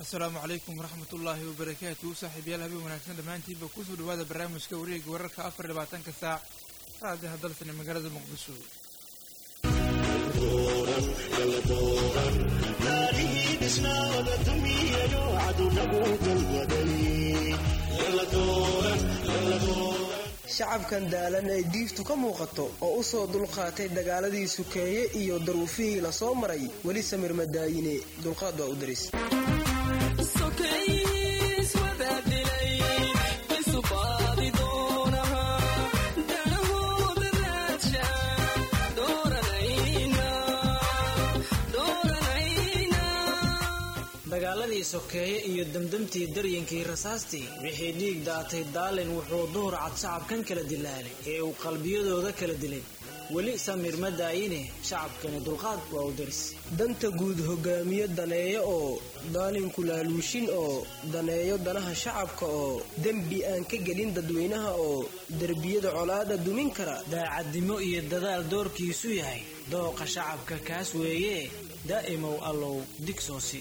asalaamu calaykum waraxmatullaahi wabarakaatu saaxiibayaal habeen wanaagsan dhammaantiinba kusoo dhawaada barnaamijka wareega wararka afar labaatanka saac raadiha dalsan ee magaalada muqdisho shacabkan daalan ee diiftu ka muuqato oo u soo dulqaatay dagaaladii sukeeye iyo daruufihii la soo maray weli samir madaayine dulqaad waa u daris dagaaladii sokeeye iyo demdemtii daryankii rasaastii wixii dhiig daatay daalin wuxuu duhur cad shacabkan kala dilaalay ee uu qalbiyadooda kala dilay weli samir ma daayine shacabkani dulqaad waa u daris danta guud hogaamiye daneeyo oo daalinku laaluushin oo daneeyo danaha shacabka oo dembi aan ka gelin dadweynaha oo derbiyada colaada dumin kara daacadnimo iyo dadaal doorkiisu yahay dooqa shacabka kaas weeye daa'imow allow digsoosi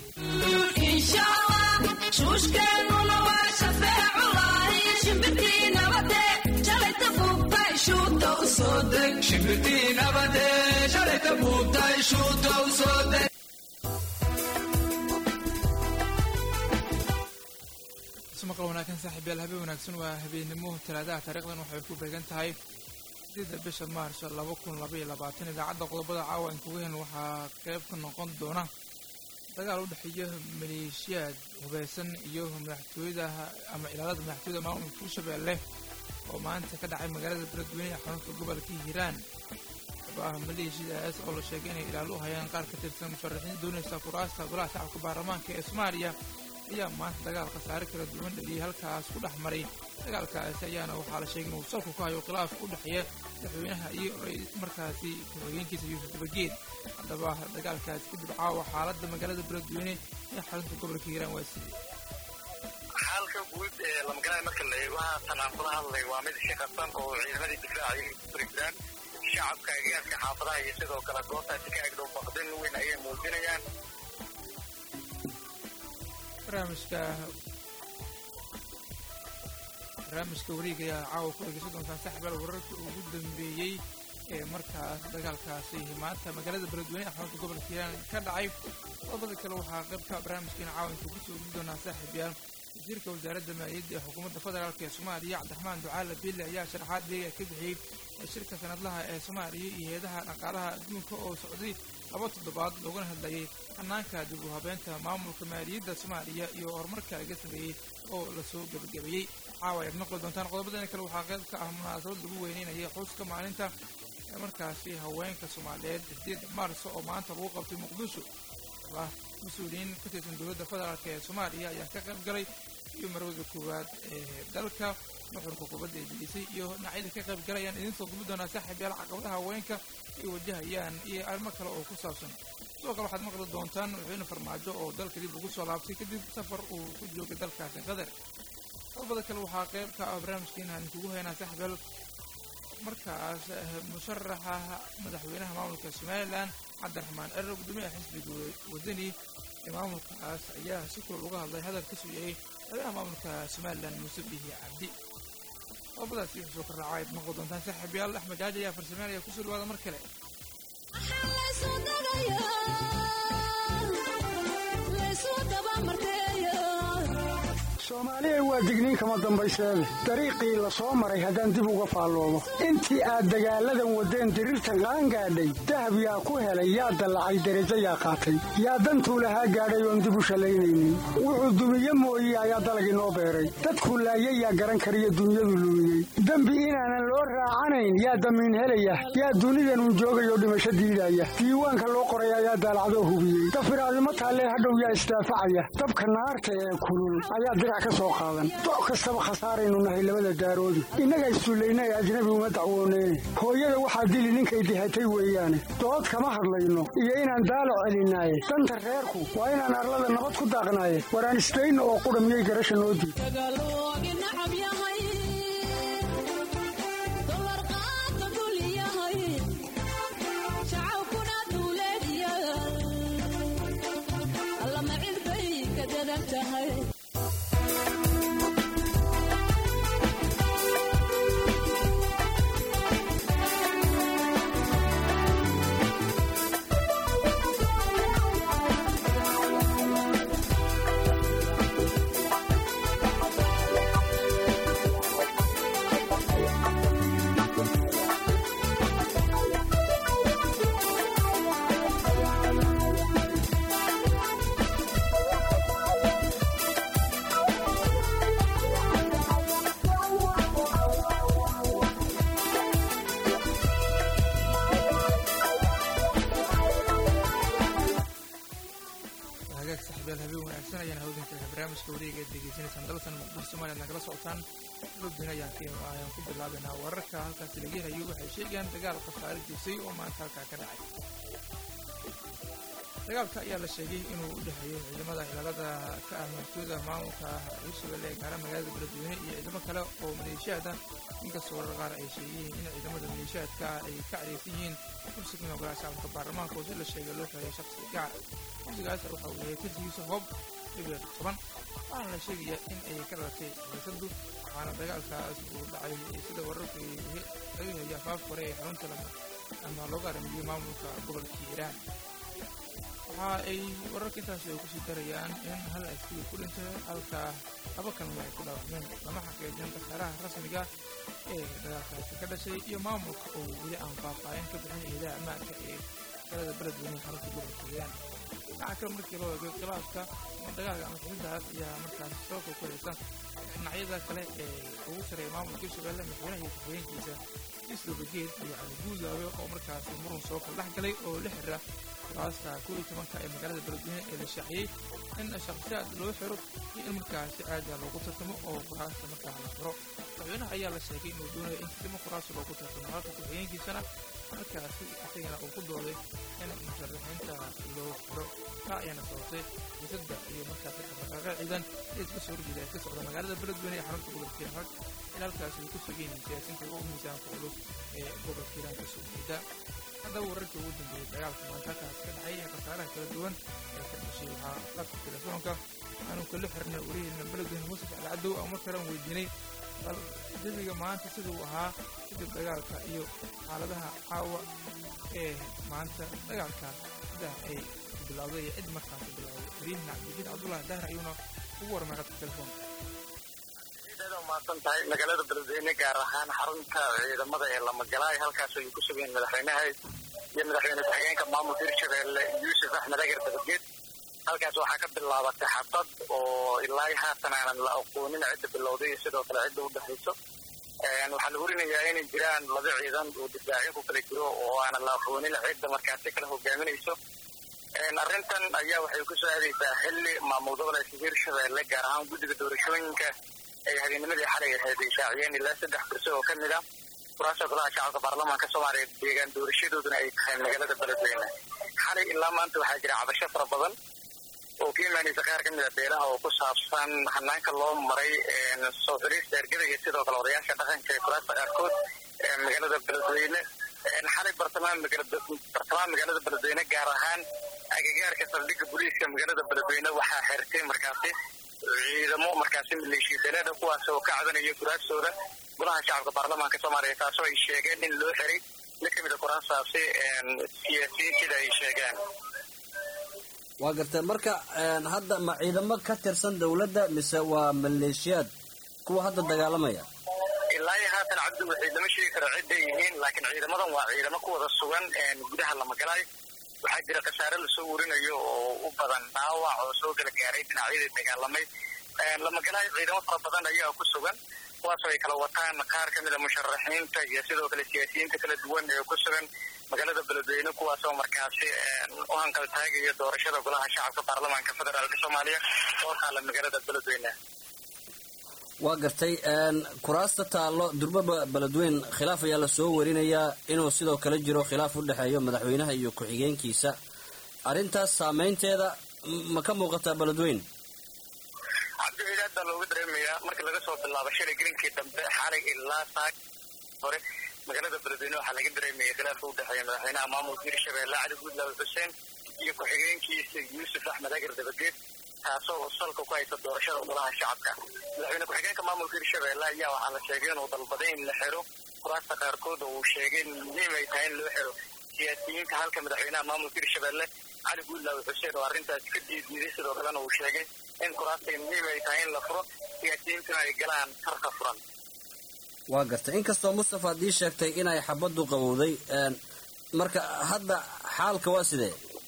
maqal wanaagsan saaxiibayaal habeen wanaagsan waa habeennimo talaadaha taariikhdan waxay ku beegan tahay sideeda bisha maarso laba kun labaiyo labaatan idaacadda qodobada caawa in kuga hen waxaa qayb ka noqon doona dagaal u dhexeeya maleeshiyaad hubeysan iyo madaxtooyada ama ilaalada madaxtooyada maamulka hirshabeelle oo maanta ka dhacay magaalada beledweyne ee xarunta gobolka hiiraan xubaaha maleeshiyadaas oo la sheegay inay ilaalo u hayaan qaar ka tirsan musharaxiin doonaysa kuraasta golaha shacabka baarlamaanka ee soomaaliya ayaa maanta dagaal khasaare kala duwan dhaliyay halkaas ku dhex maray dagaalkaasi ayaana waxaa la sheegay inuu salku ka hayo khilaafka u dhexeeya madaxweynaha iyo markaasi ku-xigeenkiisa yuusuf dabageed haddaba dagaalkaasi kadib caawa xaaladda magaalada beledweyne ee xarunta gobolka hiiraan waa sidee xaalka guud ee lamagalaay marka la eego haatan aan kula hadlay waa mid iska qabsan oo ciidamadii difaaca ay furigraan shacabka agagaarka xaafadaha iyo sidoo kale goobtaasi ka agdhow baqdin weyn ayay muujinayaan barnaamijka barnaamijka wareega ayaa caawa ku dhegeysan doontaan saxibal wararka ugu dambeeyey ee markaas dagaalkaasi maanta magaalada beledweyne xarunta gobolka hiiraan ka dhacay qodobada kale waxaa qaybka barnaamijkeena caawa intuu kusoo gudi doonaa saaxiibyaal wasiirka wasaaradda maaliyadda ee xukuumadda federaalk ee soomaaliya cabdiraxmaan ducaale biille ayaa sharaxaad beega ka bixiyey shirka sanadlaha ee soomaaliya iyo hay-adaha dhaqaalaha adduunka oo socday laba toddobaad loogana hadlayay hanaanka dib u habeenta maamulka maaliyadda soomaaliya iyo horumarka laga sameeyey oo lasoo gebagabeeyey caawa ayaad maqli doontaan qodobadana kale waxaa qayb ka ah munaasabad lagu weyneynaya xuska maalinta ee markaasi haweenka soomaaliyeed sideeda maarso oo maanta lagu qabtay muqdisho ah mas-uuliyiin ka tirsan dowladda federaalk ee soomaaliya ayaa ka qayb galay iyo marwada koowaad ee dalka nuxurka kubadda ee jilisay iyo dhinacyada ka qayb galayaan idiin soo gubi doonaa saaxiibyaal caqabadaha haweenka ay wajahayaan iyo arrimo kale oo ku saabsan sidoo kale waxaad maqli doontaan madaxweyne farmaajo oo dalka dib ugu soo laabtay kadib safar uu ku joogay dalkaasi qatar qodobada kale waxaa qayb ka ah barnaamijkeena aan kugu haynaa saaxiibyaal markaas musharaxa madaxweynaha maamulka somalilan cabdiraxmaan cero guddoomiyaha xisbiga wadani ee maamulkaas ayaa si kulal uga hadlay hadal ka sugayay madaxweynaha maamulka somalilan muuse bihi cabdi qodobadaasi wuxuu soo kordhacay aad maqli doontaan saaxiibayaal axmed jaaji ayaa farsameynaya kusoo dhawaada mar kale soomaaliya waa digniin kama dambayseede dariiqii la soo maray haddaan dib uga faalloobo intii aad dagaalladan waddeen diriirtan qaangaadhay dahab yaa ku helay yaa dallacay derajo yaa qaatay yaa dantuu lahaa gaadhay oon dib u shallaynaynin wuxuu dumiye mooye ayaa dalag inoo beeray dadkuu laayay yaa garan kariyo dunyadu luumiyey dembi inaanan loo raacanayn yaa damiin helaya yaa dunidanuu joogayoo dhimasho diidaya diiwaanka loo qoray ayaa daalacdoo hubiyey dafiraadimo taallee hadhow yaa isdaafacaya dabka naarta ee kulul ayaa dirac ka soo qaadan doc kastaba khasaaraynu nahay labada daaroodi innaga issullayna ee ajnabi uma dacwooneyne hooyada waxaa dili ninkay dihatay weeyaane dood kama hadlayno iyo inaan daalo celinaaye danta reerku waa inaan arlada nabad ku daaqnaaye waraan isdayno oo qudha miyay garasha noo diid taagan tahay hagaag saxibyaal habeen wanaagsan ayaan hawdinka barnaamijka wareega ee degeysanaysaan dalsan muqdisho somaliland nagala socotaan lobdin ayaan ka ayaan ku bilaabaynaa wararka halkaasi laga helayo waxay sheegayaan dagaal khasaare geysay oo maanta halkaa ka dhacay dagaalka ayaa la sheegay inuu u dhexeeyo ciidamada ilaalada ka ah madaxtooyada maamulka hirshabelle ee gaara magaalada beledweyne iyo ciidamo kale oo maleeshiyaad ah inkastoo warar qaar ay sheegayeen in ciidamada maleeshiyaadka ah ay ka cadhaysan yihiin kursiga magolaha shacabka baarlamaanka oo si la sheegay loo xeeyo shakhsi gaar kursigaas waxa uu yahay kursigiisa hoob dhibic toban waxaana la sheegayaa in ay ka dhalatay xiisadu waxaana dagaalkaas uu dhacay sida wararka laga heliyo afaaf hore ee xarunta ama looga aramiyey maamulka gobolka hiiraan waxa ay wararka intaasi ay kusii darayaan in hal askari ku dhintay halka laba kalna ay ku dhaawacmeen lama xaqiijin khasaaraha rasmiga ee dagaalkaasi ka dhashay iyo maamulka oo weli aan faahfaahin ka bixin ciidaha ammaanka ee galada beledweyne xarunta gobolka hiiraan dhinaca kale markii loo eego khilaafka ama dagaalka ama xiisahaas ayaa markaas soo kokoraysa dhinacyada kale ee ugu sareeya maamulka hirshabelle madaxweynaha iyo ku-xigeenkiisa islobageed iyo cali guudaawe oo markaasi murun soo kala dhex galay oo la xira kuraasta kow iyo tobanka ee magaalada beledweyne ee la shaaciyey in shakhsiyaad loo xiro iyo in markaasi aada loogu tartamo oo kuraasta markaa la xiro madaxweynaha ayaa la sheegay inuu doonayo in sidimo kuraasta loogu tartamo halka ku-xigeenkiisana markaasi isagana uu ku dooday in musharaxiinta loo xiro taa ayaana sababtay xiisadda iyo markaasi dhaqdhaqaaqa ciidan ee iska soo horjeeda ee ka socda magaalada beledweyne ee xarunta gobolka hiiraan in halkaasi ay ku sugan yihiin siyaasiinta ugu miisaanka culus ee gobolka hiiraan ka soo jeeda haddaba wararkii ugu dambeeyey dagaalka maantakaas ka dhacay ee khasaaraha kala duwan ee ka dhashay waxaa qadka telefoonka aanu kala xirnay wariyeyna beledweyne muuse jacli cadow aan mar kale aan weydiinay bal jawiga maanta sida uu ahaa kadib dagaalka iyo xaaladaha caawa ee maanta dagaalka sida ay bilowday iyo cid markaasi bilowday wariyahina cabdijiid cabdullahi dahir ayuuna ugu warmay qadka telefoonka umaasan tahay magaalada beledweyne gaar ahaan xarunta ciidamada ee lamagalaay halkaas ay ku sugeen madaxweynaha iyo madaxweyne ku-xigeenka maamulka hirshabelle yuusuf axmed agar dabageed halkaas waxaa ka bilaabatay xabad oo ilaa haatan aanan la aqoonin cidda bilowday iyo sidoo kale cidda u dhexayso waxaa la warinayaa inay jiraan laba ciidan oo difaacyo ku kala jiro oo aanan la aqoonin cidda markaasi kala hogaaminayso arrintan ayaa waxay ku soo aadaysaa xilli maamul goboleedka hirshabelle gaar ahaan guddiga doorashooyinka ay habeennimadii xalay ahayd ay shaaciyeen ilaa saddex kursi oo ka mid ah kuraasta golaha shacabka baarlamaanka soomaaliya deegaan doorashadooduna ay tahay magaalada beledweyne xalay ilaa maanta waxaa jira cabasho fara badan oo ka imaanaysa qaar ka mid a beelaha oo ku saabsan hanaanka loo maray soo xiriista ergada iyo sidoo kale odayaasha dhaqanka ee kuraasta qaarkood ee magaalada beledweyne xalay bartamaha bartamaha magaalada beledweyne gaar ahaan agagaarka saldhigga booliiska magaalada beledweyne waxaa xirtay markaasi ciidamo markaasi maleeshiya daleeda kuwaas oo ka cadanaya kuraastooda golaha shacabka baarlamaanka soomaaliya taasoo ay sheegeen in loo xiray mid ka mid a kuraastaasi siyaasiyiin sida ay sheegeen waa gartay marka hadda ma ciidamo ka tirsan dowladda mise waa maleeshiyaad kuwa hadda dagaalamaya ilaa iyo haatan cabdi waxay lama sheegi karo cidday yihiin laakiin ciidamadan waa ciidamo ku wada sugan gudaha lamagalaay waxaa jira khasaare lasoo warinayo oo u badan dhaawac oo soo kala gaaray dhinacyadii dagaalamay lamagalaay ciidamo fara badan ayaa ku sugan kuwaasoo ay kala wataan qaar ka mid a musharaxiinta iyo sidoo kale siyaasiyiinta kala duwan ee ku sugan magaalada beledweyne kuwaasoo markaasi u hanqal taagaya doorashada golaha shacabka baarlamaanka federaalk soomaaliya oo taala magaalada beledweyne waa gartay kuraasta taallo durbaba beledweyn khilaaf ayaa lasoo warinayaa inuu sidoo kale jiro khilaaf u dhexeeyo madaxweynaha iyo ku-xigeenkiisa arrintaas saameynteeda ma ka muuqataa beledweyn cabdixiid aad baa looga dareemayaa marka laga soo bilaabo shalay gelinkii dambe xalay ilaa saak hore magaalada beledweyne waxaa laga dareemaya khilaafka u dhexeeya madaxweynaha maamulka hirshabeelle cali guudlaawe xuseen iyo ku-xigeenkiisa yuusuf axmed agar dabageed taasoo salka ku haysa doorashada golaha shacabka madaxweyne ku-xigeenka maamulka hirshabelle ayaa waxaa la sheegay inuu dalbaday in la xiro kuraasta qaarkood oo uu sheegay in muhiim ay tahay in loo xiro siyaasiyiinta halka madaxweynaha maamulka hirshabelle cali guudlaawe xuseen oo arrintaasi ka diiddiiday sidoo kalena uu sheegay in kuraasta muhiim ay tahay in la furo siyaasiyiintuna ay galaan tarka furan waa gartay inkastoo mustafa haddii sheegtay inay xabaddu qabowday marka hadda xaalka waa sidee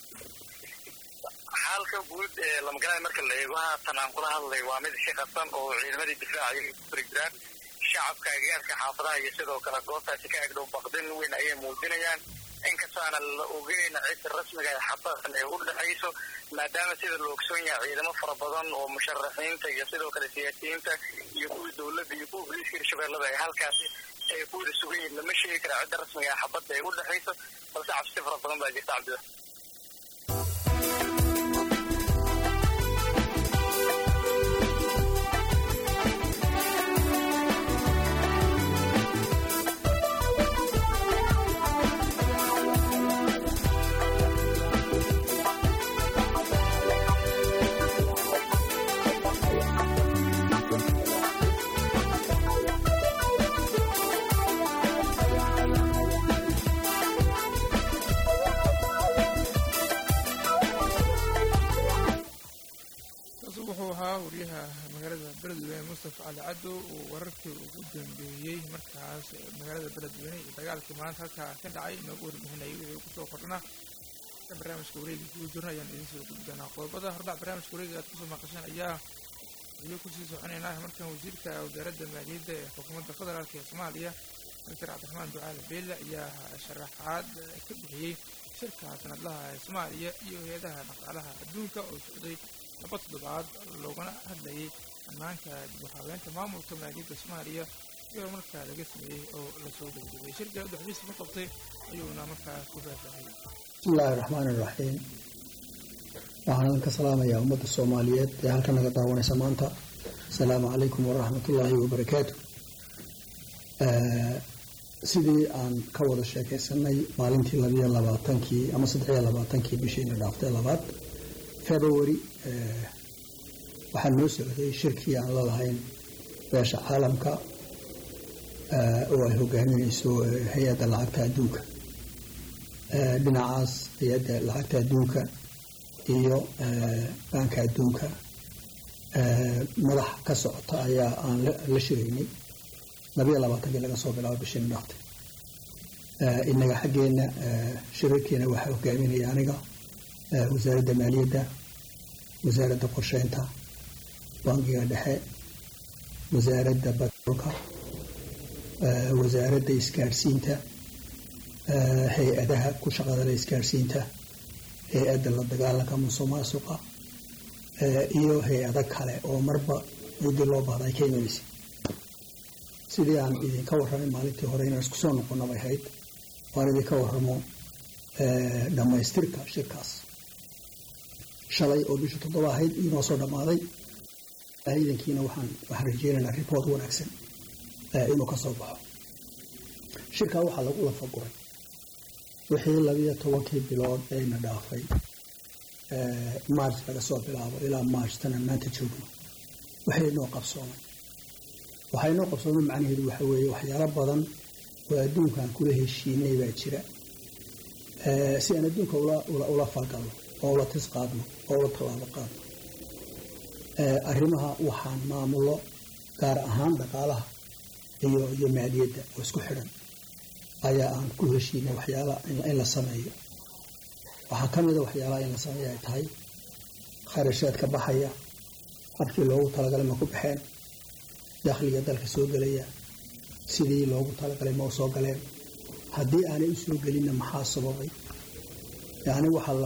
xaalka guud ee lamagalaay marka la eego haatan aan kula hadlay waa mid iska qasan oo ciidamadii difaaca ay ku furi jiraan shacabka agagaarka xaafadaha iyo sidoo kale goobtaasi ka agdhow baqdin weyn ayay muujinayaan inkastoo aana la ogeyn cidda rasmiga ee xabadan ee u dhexayso maadaama sida la ogsoon yahay ciidamo fara badan oo musharaxiinta iyo sidoo kale siyaasiyiinta iyo kuwii dowladda iyo kuwa booliiska hirshabellada ay halkaasi ay ku wada sugan yihiin lama sheegi kara cidda rasmiga ee xabadda ay u dhexayso balse cabsi fara badan baa jirta cabdida wuxuu ahaa wariyaha magaalada beledweyne mustafa cali caddo uu wararkii ugu dambeeyey markaas magaalada beledweyne iyo dagaalkii maanta halkaa ka dhacay inoogu warbixinayay wixii kusoo kordhana barnaamijka wareega kugu jirna ayaan idiin soo gudbi doonaa qodobada hordhac barnaamijka wareega aad kusoo maqasheen ayaa weli kusii soconaynaa markan wasiirka wasaaradda maaliyadda ee xukuumadda federaalk ee soomaaliya doctor cabdiraxmaan ducaale beelle ayaa sharaxaad ka bixiyey shirka sanadlaha ee soomaaliya iyo hay-adaha dhaqaalaha adduunka oo socday laba toddobaad loogana hadlayay ammaanka dib u habeynta maamulka maaliyadda soomaaliya iyadoo markaa laga sameeyey oo lasoo degdegay shirka udhexdiisa ka qabtay ayuuna markaa ku faahfaahiyey bismillaahi raxmaan iraxiim waxaan ka salaamayaa ummadda soomaaliyeed ee halka naga daawanaysa maanta asalaamu calaykum waraxmatullaahi wabarakaatu sidii aan ka wada sheekaysanay maalintii labiyo labaatankii ama saddexiyo labaatankii bishiina dhaaftay labaad february waxaa noo socday shirkii aan lalahayn beesha caalamka oo ay hogaaminayso hay-adda lacagta adduunka dhinacaas hay-adda lacagta adduunka iyo baanka adduunka madax ka socota ayaa aan la shiraynay labayo labaatankii laga soo bilaabo bishiina dhaaftay inaga xaggeena shirarkeena waxaa hogaaminaya aniga wasaaradda maaliyadda wasaaradda qorsheynta bankiga dhexe wasaaradda batroolka wasaaradda isgaadhsiinta hay-adaha ku shaqadala isgaadhsiinta hay-adda la dagaalanka musuq maasuqa iyo hay-ado kale oo marba midii loo baahda ay ka imanaysa sidii aan idinka warramay maalintii hore inaan isku soo noqono bay ahayd waan idinka warramo dhammaystirka shirkaas shalay oo bisha toddoba ahayd inoo soo dhammaaday ciidankiina waxaan waxaan rajeynaynaa report wanaagsan inuu ka soo baxo shirkaa waxaa lagu lafaguray wixii labiyo tobankii bilood ayna dhaafay march laga soo bilaabo ilaa march tanaan maanta joogno waxay noo qabsoomay waxay noo qabsoomay macnaheedu waxa weeye waxyaalo badan oo adduunkaan kula heshiinay baa jira si aan adduunka ula falgalno oo ula tis qaadno oo ula tallaabo qaadno arrimaha waxaan maamulo gaar ahaan dhaqaalaha iyo iyo maaliyadda oo isku xidhan ayaa aan ku heshiinay waxyaalaha in la sameeyo waxaa ka mida waxyaalaha in la sameeyo ay tahay kharashaadka baxaya habkii loogu talagalay ma ku baxeen dakhliga dalka soo gelaya sidii loogu talagalay ma u soo galeen haddii aanay u soo gelinna maxaa sababay yacni waxaa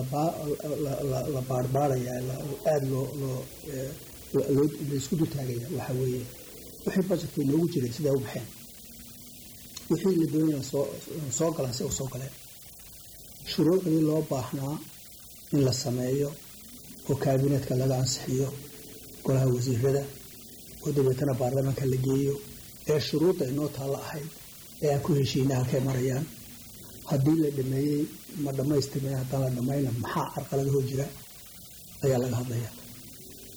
la baarbaarayaa aada loo laisku dultaagaya waxaa weeye wixii bajetkii noogu jiray siday u baxeen wixii la doonaya soo galaan si u soo galeen shuruucdii loo baahnaa in la sameeyo oo kaabineetka laga ansixiyo golaha wasiirada oo dabeetana baarlamaanka la geeyo ee shuruudda inoo taalla ahayd ee aan ku heshiina halkay marayaan haddii la dhameeyey ma dhammaystirmay haddaan la dhammayna maxaa carqalada hoo jira ayaa laga hadlaya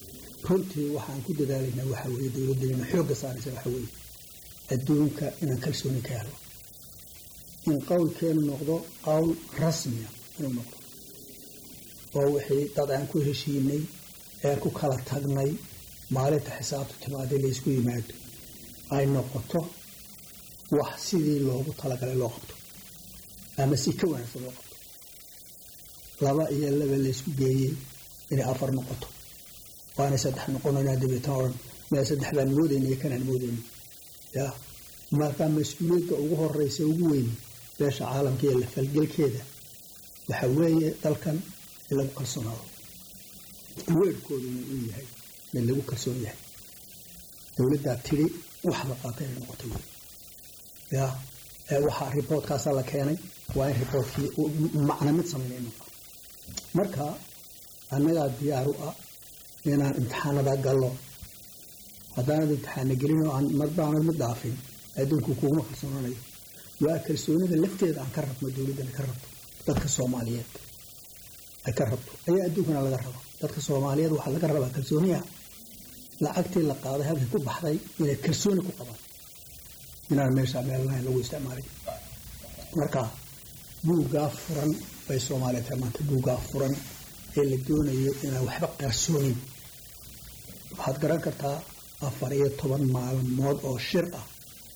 runtii waxaan ku dadaalaynaa waxa weeye dowladdeena xoogga saaraysa waxa weeye adduunka inaan kalsooni ka helo in qowlkeenu noqdo qowl rasmiya inuu noqdo oo wixii dad aan ku heshiinay ee ku kala tagnay maalinta xisaabtu timaadee laysku yimaado ay noqoto wax sidii loogu talagalay loo qabto ama si ka wanaagsan loo qabto laba iyo laba laysku geeyey inay afar noqoto waana saddex noqonaynaa dabeetan odhan meel saddex baan moodayna iyo kanaan moodayna ya markaa mas-uuliyadda ugu horeysa ugu weyni beesha caalamka iyo lafalgelkeeda waxa weeye dalkan in lagu kalsoonaado weerhkoodu inuu u yahay mid lagu kalsoon yahay dowladdaa tidhi wax la qaatay inay noqotay wey ya waxaa riboortkaasaa la keenay waa in riboortkii macna mid sameynay noqo marka annagaa diyaar u ah inaan imtixaanada gallo haddaanad imtixaana gelin oo aan marbaanad mid dhaafin adduunku kuguma kalsoonaanayo waa kalsoonida lafteeda aan ka rabno dowladdana ka rabto dadka soomaaliyeed ay ka rabto ayaa adduunkana laga raba dadka soomaaliyeed waxaa laga rabaa kalsooniya lacagtii la qaaday halkii ku baxday inay kalsooni ku qabaan inaan meesha meelnahayn lagu isticmaalay marka buuggaa furan bay soomaaliya tahay maanta buuggaa furan ee la doonayo inaan waxba qarsoonin waxaad garan kartaa afar iyo toban maalmood oo shir ah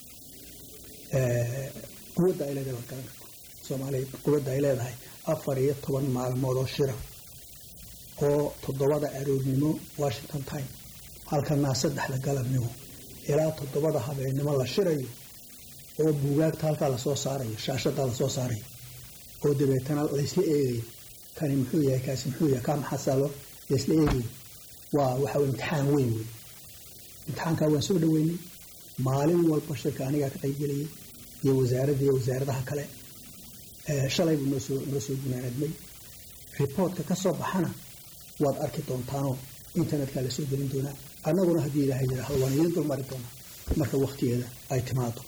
quwadda ay leedahay waad garan kartaa soomaaliya quwadda ay leedahay afar iyo toban maalmood oo shira oo toddobada aroornimo washington time halkanaa saddexda galabnimo ilaa toddobada habeennimo la shirayo oo buugaagta halkaa lasoo saarayo shaashadaa lasoo saarayo oo dabeetana laysla eegayo kani muxuu yahay kaasi muxuu yahay kaa maxasalo laysla eegayo waa waxa wey imtixaan weyn wey imtixaankaa waan soo dhaweynay maalin walba shirka anigaa ka qaybgelayay iyo wasaaradda iyo wasaaradaha kale shalay buu noosoo noo soo gunaanadmay riboortka ka soo baxana waad arki doontaanoo internetka la soo gelin doonaa annaguna haddii ilaahay yidhaahdo waan idin dulmari doonaa marka waktigeeda ay timaado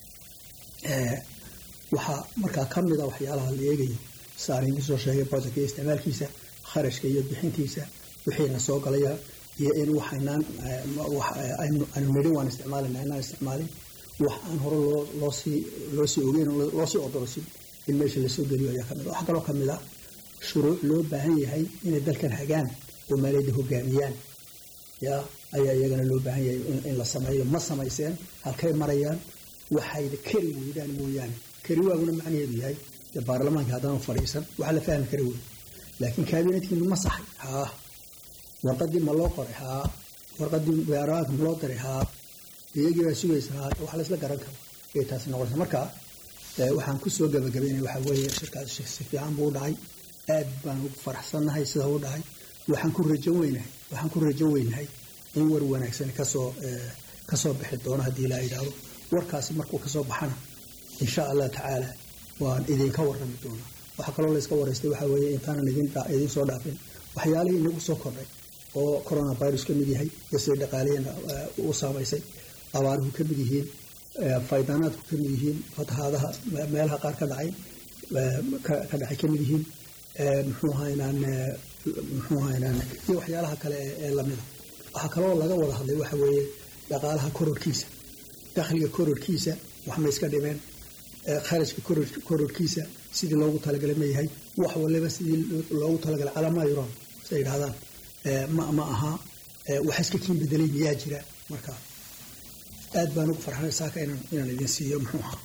waxaa markaa ka mida waxyaalaha la eegayo saarinkii soo sheegay boosanka iyo isticmaalkiisa kharashka iyo bixintiisa wixiina soo galaya iyo in waxaynaan aynu nidhi waan isticmaalina inaan isticmaalin wax aan hore loo loosii loosii ogeyn loosii odorosin in meesha lasoo geliyo ayaa kamid waxaa kaloo kamid ah shuruuc loo baahan yahay inay dalkan hagaan oo maaliyadda hogaamiyaan ya ayaa iyagana loo baahan yahay in la sameeyo ma samayseen halkay marayaan waxayda kari weydaan mooyaane kari waaguna macnaheedu yahay dee baarlamaanka haddaanu fadhiisan waxa la fahmi kari wey laakiin kaabinetkiinu ma saxay haa warqadii ma loo qoray haa warqadii baarlamaanka ma loo diray haa iyagii baa sugaysa haa wax laysla garan karo ayay taasi noqonaysa marka waxaan kusoo gabagabaynaya waxaa weeye shirkaas si fiican buu u dhacay aad baan ugu faraxsannahay sida u dhacay waxaan ku rajo weynahay waxaan ku rajo weynahay in war wanaagsan kasoo kasoo bixi doono haddii ilaa yidhaahdo warkaasi markuu kasoo baxana insha allah tacaala waan idinka warrami doonaa waxaa kaloo layska waraystay waxaa weeye intaanan idin soo dhaafin waxyaalihii inagu soo kordhay oo coronavirus ka mid yahay iyo siday dhaqaalihiina u saamaysay abaaruhu ka mid yihiin faydanaadku ka mid yihiin fatahaadaha meelaha qaar ka dhacay ka dhacay ka mid yihiin muxuu haynaan muxuu haynaan iyo waxyaalaha kale ee lamida waxaa kaloo laga wada hadlay waxa weeye dhaqaalaha kororkiisa dakhliga kororkiisa wax ma iska dhimeen kharashka kororkiisa sidii loogu talagalay ma yahay wax waliba sidii loogu talagalay calaamaa yuran say yidhahdaan ma aha wax iska kiin bedelay miyaa jira marka aad baan ugu farxanay saaka inaan idin siiyo muxuu ahaa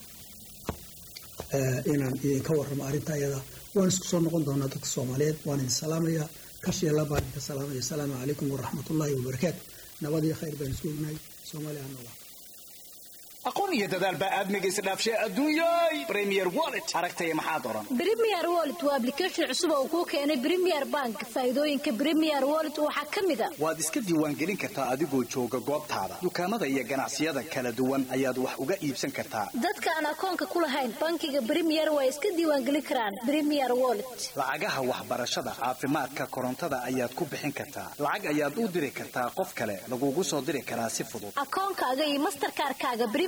inaan idinka warramo arrinta ayada waan isku soo noqon doonaa dadka soomaaliyeed waan idin salaamayaa kashiela baan idinka salaamaya asalaamu calaykum waraxmatullaahi wabarakaatu nabad iyo khayr baan isku ognahay soomaaliya ha noolaa aqoon iyo dadaal baa aadmiga isdhaafshay adduunyay premier wallet aragtaya maxaa doran premier wallet waa application cusub oo kuu keenay premier bank faa'iidooyinka premier wallet waxaa ka mid a waad iska diiwaangelin kartaa adigoo jooga goobtaada dukaamada iyo ganacsiyada kala duwan ayaad wax uga iibsan kartaa dadka aan akoonka ku lahayn bankiga premier waa iska diiwaangelin karaan premier wallet lacagaha waxbarashada caafimaadka korontada ayaad ku bixin kartaa lacag ayaad u diri kartaa qof kale lagugu soo diri karaa si fudud akoonkaaga iyo masterkaarkaaga premier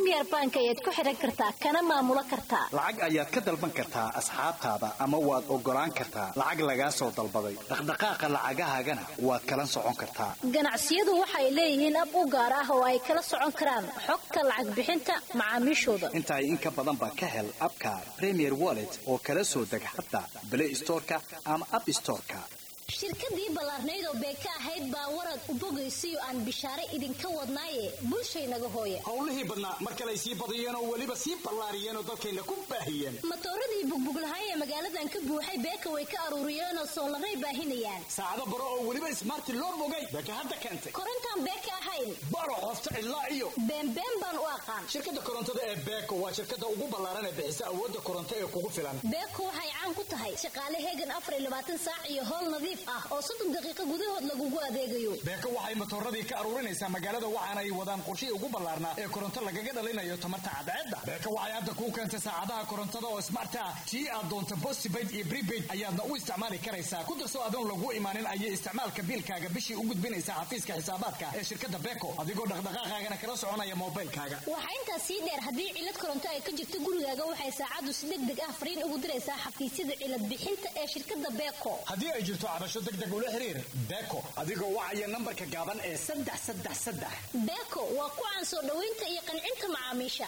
premier bank ayaad ku xidhan kartaa kana maamulo kartaa lacag ayaad ka dalban kartaa asxaabtaada ama waad oggolaan kartaa lacag lagaa soo dalbaday dhaqdhaqaaqa lacagahaagana waad kala socon kartaa ganacsiyadu waxay leeyihiin ab u gaar ah oo ay kala socon karaan xogta lacag bixinta macaamiishooda intaay in ka badanba ka hel abka premier wallet oo kala soo deg hadda blay storeka ama app storeka shirkadii ballaarnayd oo beeka ahayd baa warad u bogaysiyo aan bishaare idinka wadnaaye bulshaynaga hooye howlihii badnaa mar kaley sii badiyeen oo weliba sii ballaariyeen oo dalkayna ku baahiyeen matooradii bugbuglahay ee magaaladan ka buuxay beeka way ka aruuriyeen oo soolaray baahinayaan saacado baro oo weliba ismaarti loo bogay beeka hadda keentay korontaan beeka ahayn baro qofta cidlaa iyo beenbeen baan u aqaan shirkadda korontada ee beeko waa shirkadda ugu ballaaran ee bixisa awoodda koronto ee kugu filan beeko waxay caan ku tahay shaqaale heegan afar iyo labaatan saac iyo howl nadiif ah oo soddon daqiiqo gudahood lagugu adeegayo beeko waxay matooradii ka aruurinaysaa magaalada waxaana ay wadaan qorshihii ugu ballaarnaa ee koronto lagaga dhalinayo tamarta cadceedda beeko waxay hadda kuu keentay saacadaha korontada oo smart ah tii aad doonto postpaid iyo prepaid ayaadna u isticmaali karaysaa ku darso adoon lagu imaanin ayay isticmaalka biilkaaga bishii u gudbinaysaa xafiiska xisaabaadka ee shirkadda beeko adigoo dhaqdhaqaaqaagana kala soconaya moobilkaaga waxaa intaas sii dheer haddii cilad koronto ay ka jirto gurigaaga waxay saacaddu si deg deg ah fariin ugu diraysaa xafiisyada cilad bixinta ee shirkadda beeko haddii ay jirto cabasho deg deg ula xiriir beeko adigoo wacaya nambarka gaaban ee saddex saddex saddex beeko waa ku caan soo dhoweynta iyo qancinta macaamiisha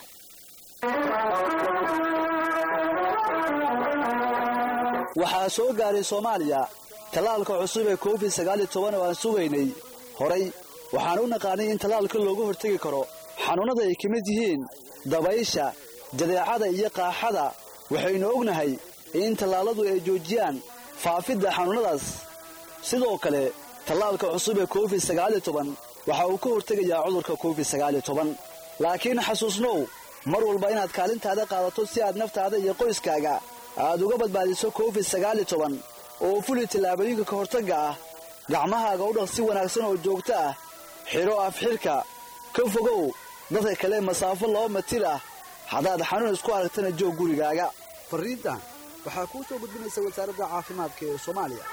waxaa soo gaaray soomaaliya tallaalka cusub ee covid sagaaliyo toban oo aan sugaynay horay waxaan u naqaanay in tallaalka looga hortegi karo xanuunnada ay ka mid yihiin dabaysha jadeecada iyo qaaxada waxaynu ognahay in tallaalladu ay joojiyaan faafidda xanuunnadaas sidoo kale tallaalka cusub ee covid sagaaliyo toban waxa uu ka hortegayaa cudurka covid sagaaliyo toban laakiin xasuusnow mar walba inaad kaalintaada qaadato si aad naftaada iyo qoyskaaga aad uga badbaadiso covid sagaaliyo toban oo fuli tallaabooyinka ka hortagga ah gacmahaaga u dhaq si wanaagsan oo joogto ah xidho afxidhka ka fogow dadka kale masaafo laba matir ah haddaad xanuun isku aragtana joog gurigaaga farriintan waxaa kuu soo gudbinaysa wasaaradda caafimaadka ee soomaaliya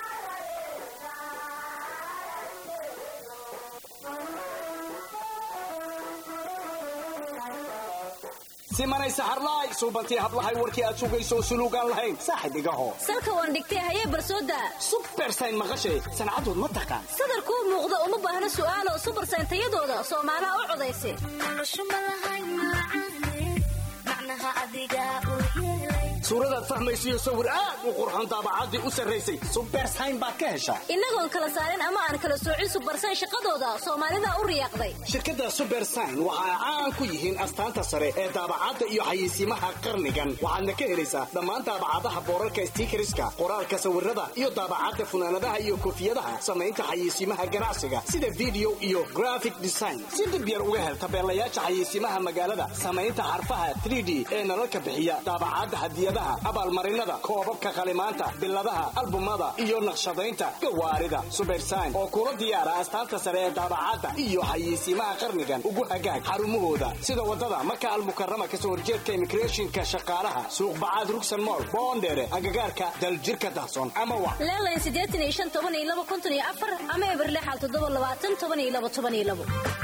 simanay saxarlaay suubantii hablahay warkii aad sugayso suluugaan lahayn saaxib igaho salka waan dhigtay hayee barsooda subersayn maqashay sancadood ma taqaan sadar kuu muuqda uma baahna su'aalo subarsayn tayadooda soomaalaha u codaysa suuradaad fahmaysiyo sawir aad u qurxoon daabacaddii u sarraysay subersayn baad ka heshaa innagoon kala saarin ama aan kala soocin subarsayn shaqadooda soomaalida u riyaaqday shirkadda subersayn waxa ay caan ku yihiin astaanta sare ee daabacadda iyo xayeysiimaha qarnigan waxaadna ka helaysaa dhammaan daabacadaha boorarka stiikariska qoraalka sawirada iyo daabacadda funaanadaha iyo koofiyadaha samaynta xayeysiimaha ganacsiga sida video iyo graphic design si dib yar uga hel tabeelayaasha xayeysiimaha magaalada samaynta xarfaha 3d ee nalalka bixiya daabacadda hadiyadaha abaalmarinada koobabka qalimaanta biladaha albumada iyo naqshadaynta gawaarida subersayn oo kula diyaara astaanta sare ee daabacadda iyo xayeysiimaha qarnigan ugu hagaag xarumahooda sida wadada maka almukarama kasoo horjeedka immigrationka shaqaalaha suuq bacaad rugsan mool boondheere agagaarka daljirka dahson ama wa leelayn siddeetan iyo shan toban iyo laba konton iyo afar ama eber lixal toddoba labaatan toban iyo laba toban iyo labo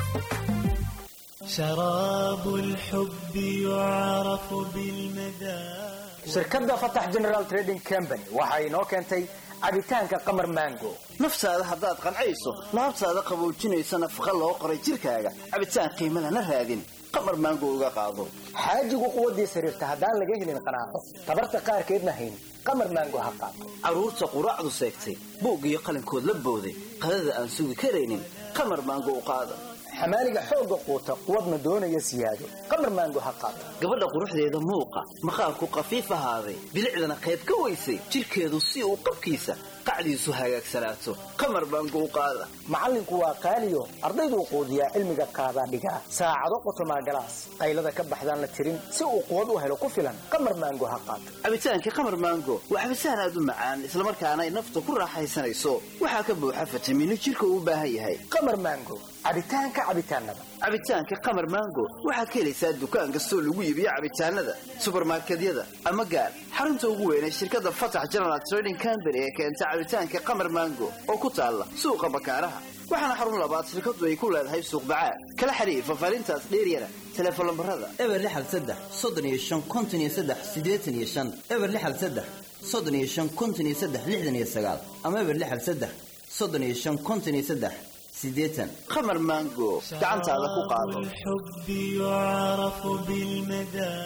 شراب الحب يعرف بالمذاق shirkadda fatax general trading company waxa inoo keentay cabitaanka qamar mango naftaada haddaad qancayso laabtaada qaboojinaysa nafaqa loo qoray jirkaaga cabitaan qiimo lana raadin qamar maango uga qaado xaajigu quwaddiis xiriirta haddaan laga helin qanaaco tabarta qaarkeedna hayn qamar maango ha qaato carruurta quraacdu seegtay buug iyo qalinkood la booday qadada aan sugi karaynin qamar maango u qaada xamaaliga xoogga quuta quwadna doonaya siyaado qamar maango ha qaato gabadha quruxdeeda muuqa maqaarku qafiif ahaaday bilicdana qayb ka weysay jidhkeedu si uu qabkiisa qacdiisu hagaagsanaato qamar maango u qaada macallinku waa qaaliyo ardayduu quudiyaa cilmiga qaadaa dhigaa saacado qotomaa galaas qaylada ka baxdaan la tirin si uu quwad u helo ku filan qamar maango ha qaato cabitaankii qamar maango waa cabitaan aad u macaan islamarkaana ay nafta ku raaxaysanayso waxaa ka buuxa fitamiino jidhka uu u baahan yahay qamar maango cabitaanka cabitaanada cabitaanka qamar mango waxaad ka helaysaa dukaan kastoo lagu iibiyo cabitaanada subarmarkedyada ama gaar xarunta ugu weyn ee shirkadda fatax general trading company ee keenta cabitaanka qamar mango oo ku taalla suuqa bakaaraha waxaana xarun labaad shirkadu ay ku leedahay suuq bacaad kala xiriir fafaarintaas dheeryana teleefon lambarada eber lixal saddex soddon iyo shan konton iyo saddex siddeetan iyo shan eber lixal saddex soddon iyo shan konton iyo saddex lixdan iyo sagaal ama eber lixal saddex soddon iyo shan konton iyo saddex siddeetan qamar mango gacantaada ku qaado الحب يعرف بالمدى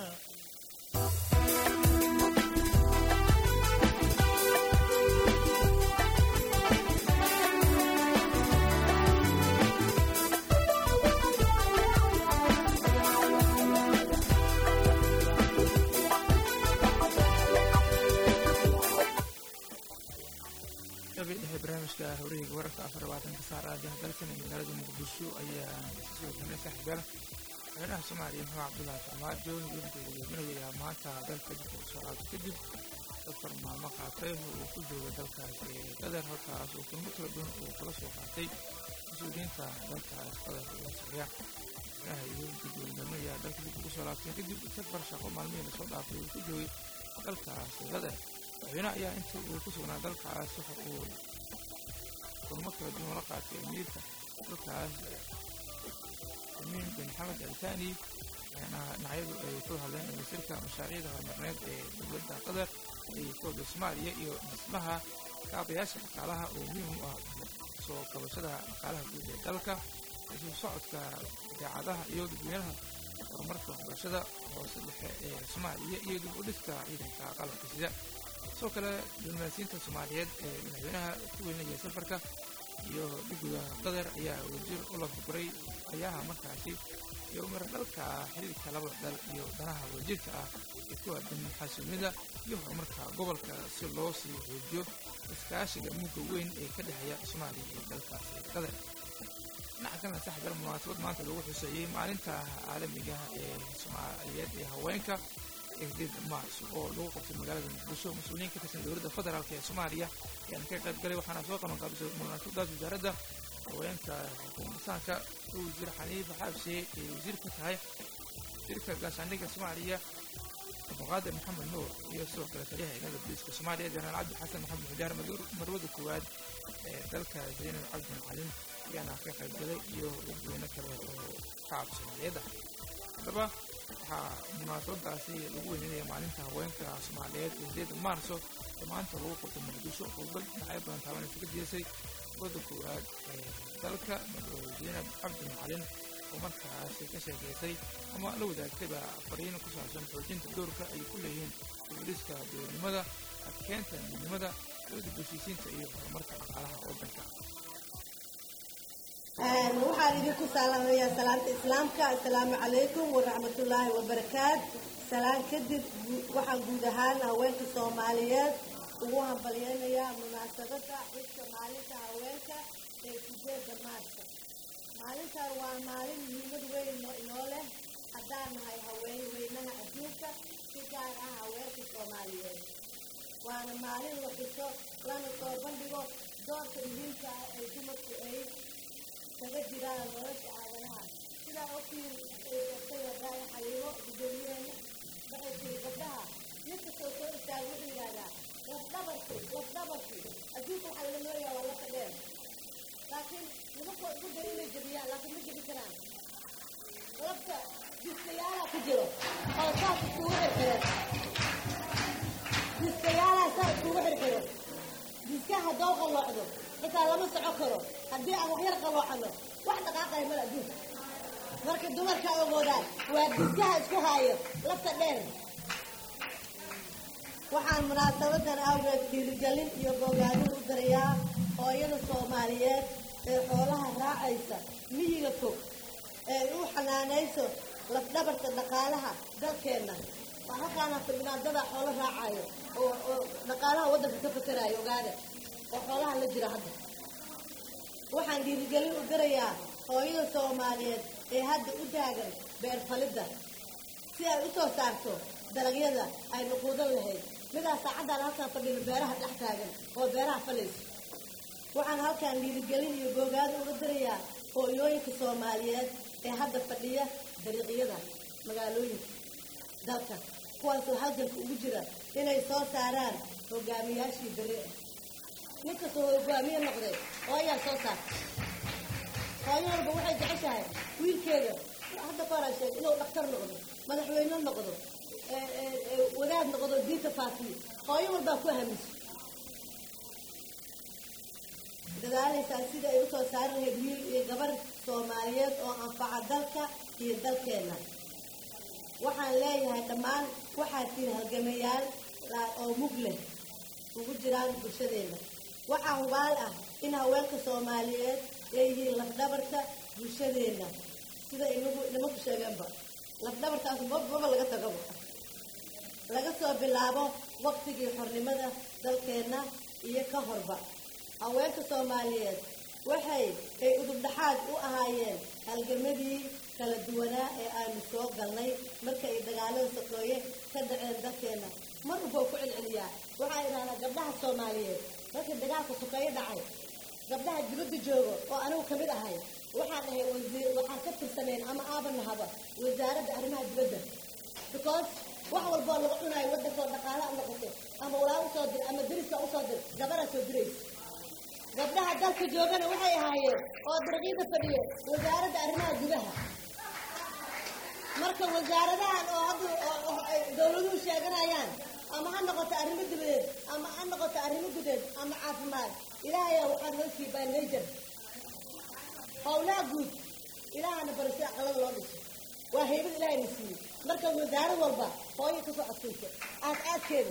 qabii dhexe barnaamijka hawraheyga wararka afar labaatanka saar aadaha dalkan ee magaalada muqdisho ayaa soo kamay saaxiibayaal madaxweynaha soomaaliya maxamed cabdullaahi farmaajo weligeeda hogaaminayaa maanta dalka dibka usoo laabtay kadib safar maalmo qaatay uu ku jooga dalkaas ee qatar halkaas uu kulmo kala duwan uu kala soo qaatay mas-uuliyiinta dalkaas qatar uga socya madaxweynaha iyo weligeeda hogaaminayaa dalka dibka kusoo laabtay kadib safar shaqo maalmihii lasoo dhaafay uu ku joogay dalkaas qatar madaxweyne ayaa intii uu ku sugnaa dalkaas waxa uu kulmo kala duwan la qaatay amiirka dalkaas amiin bin maxamed altani waxaana dhinacyadu ay ku hadleen wasiirka mashaariicda horumarineed ee dowladda qatar iyo kooda soomaaliya iyo dhismaha kaabayaasha dhaqaalaha oo muhiim u ah soo kabashada dhaqaalaha guud ee dalka isu socodka idaacadaha iyo dadweynaha horumarka waxbarashada hoose dhexe ee soomaaliya iyo dib u dhiska ciidanka qalabka sida sidoo kale diblomaasiyiinta soomaaliyeed ee madaxweynaha ku weynaya safarka iyo dhiguda qatar ayaa wasiir u lafuguray ayaha markaasi iyo maradhalka xiriirka labada dal iyo danaha wadajirka ah ee ku aadan xasuumida iyo horumarka gobolka si loo sii xoojiyo iskaashiga mugga weyn ee ka dhexeeya soomaaliya iyo dalkaasi qatar dhinaca kalena saxbal munaasabad maanta lagu xuseeyey maalinta caalamiga ee soomaaliyeed ee haweenka eedid maars oo lagu qabtay magaalada muqdisho mas-uuliyiin ka tirsan dowladda federaalk ee soomaaliya ayaana ka qayb galay waxaana soo qaban qaabisay munaasabadaas wasaaradda haweenka xukuumisaanka oo wasiir xaniifa xaabshe ee wasiir ka tahay wasiirka gaashaandhigga soomaaliya abduqaadir maxamed nuur iyo sidoo kale taliyaha ciidamada booliiska soomaaliya jenaraal cabdi xasan maxamed xujaar marwada koowaad ee dalka zaynab cabdi macalin ayaana ka qayb galay iyo dadweyne kale oo shacabka soomaaliyeed ah haddaba waxaa munaasabadaasi lagu weynanaya maalinta haweenka soomaaliyeed ee sideeda maarso ee maanta lagu qabtay muqdisho qodbad dhinacyo badan taabanaysa ka diirsay wadda koowaad ee dalka zaynab cabdi macalin oo markaasi ka sheekeysay ama la wadaagtayba fariin ku saabsan xoojinta doorka ay ku leeyihiin booliiska dowladnimada adkeenta midnimada dowladda bulshisiinta iyo horumarka dhaqaalaha waddanka waxaan idinku salaamayaa salaanta islaamka assalaamu calaykum waraxmatullaahi wabarakaat salaan kadib waxaan guud ahaan haweenka soomaaliyeed ugu hambalyeynayaa munaasabadda xilka maalinta haweenka ee sideeda maarsa maalintan waa maalin muhiimad weyn inoo leh haddaan nahay haween weynaha adduunka si gaar ah haweenka soomaaliyeed waana maalin la xuso lana soo bandhigo doorka muhiimka ah ee dumarku ay kaga jiraan nolosha aadanaha sidaa ogtiin ay sheegtay wadaaya xaliimo gudoomiyaheena waxay tiri gabdhaha ninkastoo soo istaaga wuxuu yidhahdaa lafdhabarki lafdhabarki adduunka waxaa laga nooyaa waa lafa dheer laakiin nimankoo ugu dari inay jebiyaan laakiin ma jebi karaan lafta diskayaalaa ku jiro oo saas iskugu xirxiran diskayaalaa saa iskugu xirxiro diska haddoo qalloocdo xitaa lama soco karo haddii aan waxyar qalloocano wax dhaqaaqaya mala adduunka marka dumarka ogoodaan waa diskaha isku haayo lafta dheer waxaan munaasabadan awgeed dhiirigelin iyo bogaadin u dirayaa hooyada soomaaliyeed ee xoolaha raacaysa miyiga fog ee u xanaanayso lafdhabarta dhaqaalaha dalkeenna waa halkaana fadhinaadada xoolo raacayo oo oo dhaqaalaha waddanka ka fakaraayo ogaada oo xoolaha la jira hadda waxaan dhiirigelin u dirayaa hooyada soomaaliyeed ee hadda u taagan beer falidda si ay u soo saarto dalagyada ay nuquudan lahayd midaa saacaddan halkaan fadhino beeraha dhex taagan oo beeraha falayso waxaan halkaan dhiirigelin iyo boogaado uga dirayaa hooyooyinka soomaaliyeed ee hadda fadhiya dariiqyada magaalooyinka dalka kuwaasoo halganka ugu jira inay soo saaraan hogaamiyaashii beri ah ninkastoo hogaamiye noqday hooyaa soo saarta hooyo walba waxay jeceshahay wiilkeeda hadda koraa sheeg inuu dhakhtar noqdo madaxweyne noqdo wadaad noqdo diinta faafiyo hooyo walbaa ku hamiso dadaalaysaa sida ay usoo saari lahayd wiil iyo gabar soomaaliyeed oo anfaca dalka iyo dalkeena waxaan leeyahay dhammaan waxaad tihi halgamayaal oo mug leh ugu jiraan bulshadeena waxaa hubaal ah in haweenka soomaaliyeed ay yihiin lafdhabarka bulshadeena sida inagu nimanku sheegeenba lafdhabarkaas mababa laga tagaba laga soo bilaabo waqtigii xornimada dalkeenna iyo ka horba haweenka soomaaliyeed waxay ay udubdhaxaad u ahaayeen halgamadii kala duwanaa ee aanu soo galnay marka ay dagaalada soqooye ka dhaceen dalkeena mar walba ku celceliyaa waxaa idhahdaa gabdhaha soomaaliyeed markii dagaalka soqooye dhacay gabdhaha dibadda jooga oo anigu kamid ahay waxaan ahay wasiir waxaan ka tirsaneen ama aabanahaba wasaaradda arrimaha dibadda because wax walboo laga cunayo waddankoo dhaqaalaha noqoto ama walaa usoo dir ama dariska usoo dir gabaraa soo diraysa gabdhaha dalka joogana waxay ahaayeen oo dariiqyada fadhiya wasaaradda arrimaha gudaha marka wasaaradahan oo hadda dawladuhu sheeganayaan ama ha noqoto arrimo dibadeed ama ha noqoto arrimo gudeed ama caafimaad ilaahay waxaan hoosii baa najer howlaha guud ilaahana baro si aqalada loo dhiso waa haybad ilaahay na siiyey marka wasaarad walba hooyo kasoo adkaysa aas aadkeeda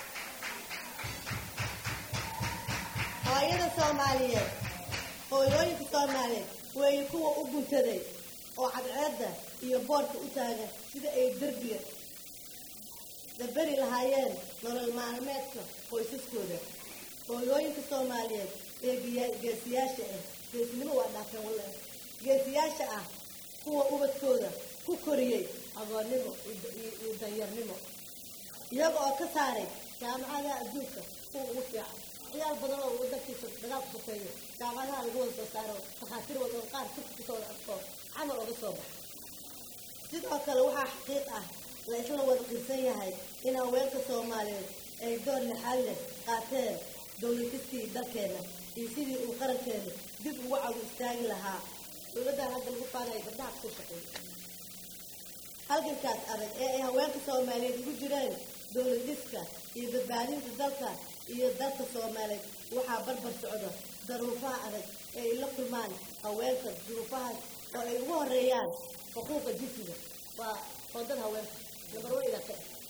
hooyada soomaaliyeed hooyooyinka soomaaliyeed weeye kuwa u guntaday oo cadceedda iyo boorka u taagan sida ay derbiga daberi lahaayeen nolol maalmeedka qoysaskooda hooyooyinka soomaaliyeed ee geesiyaasha ah geesinimo waa dhaafeen walle geesiyaasha ah kuwa ubadkooda ku koriyey agoonnimo iyo danyarnimo iyaga oo ka saaray jaamacadaha adduunka kuwa ugu fiican ciyaal badan oo wadankiisa dagaalku sokeeyo jaamacadaha lagu wada soo saaro takhaatiir wada qaar tubka kusoo arko camal oga soo baxa sidoo kale waxaa xaqiiq ah la isla wada qirsan yahay in haweenka soomaaliyeed ay door lixaad leh qaateen dowladistii dalkeena iyo sidii uu qarankeena dib ugu cagu istaagi lahaa dowladdan hadda lagu faanaya gabdhaha kusoo shaqeeya halgankaas adag ee ay haweenka soomaaliyeed ugu jireen dowladiska iyo badbaadinta dalka iyo dalka soomaaliyeed waxaa barbar socda daruufaha adag ee ay la kulmaan haweenka duruufahaas oo ay ugu horeeyaan xuquuqa jinsiga waa qoondada haweenka nambar wa idaka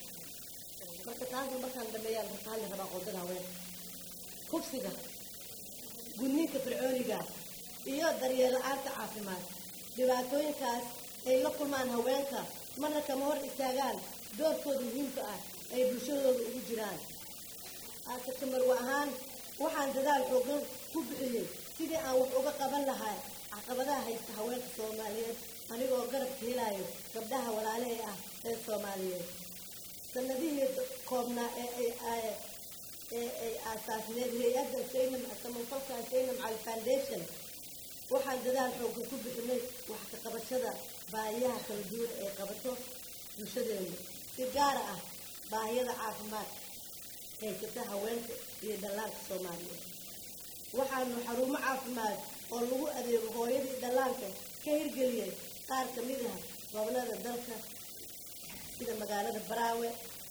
marka taasna markaan dhameeyaan marka hadli rabaa qoondada haweenka kufsiga gudniinka fircooniga iyo daryeel la-aanta caafimaad dhibaatooyinkaas ay la kulmaan haweenka marna kama hor istaagaan doorkooda muhiimka ah ay bulshadooda ugu jiraan aase kamarwa ahaan waxaan dadaal xoogan ku bixiyey sidii aan wax uga qaban lahaa caqabadaha haysta haweenka soomaaliyeed anigoo garabka helaayo gabdhaha walaalahe ah ee soomaaliyeed sanadihii koobnaa ee ay ee ay aasaasneed hay-adda saynam samafalka saynam cali foundation waxaan dadaal xoogan ku bixinay wax ka qabashada baahiyaha kala duwan ee qabato bulshadeena si gaara ah baahiyada caafimaad haysata haweenka iyo dhallaanka soomaaliyeed waxaanu xarumo caafimaad oo lagu adeego hooyadii dhallaanka ka hirgeliyay qaar ka mid ah gobolada dalka sida magaalada baraawe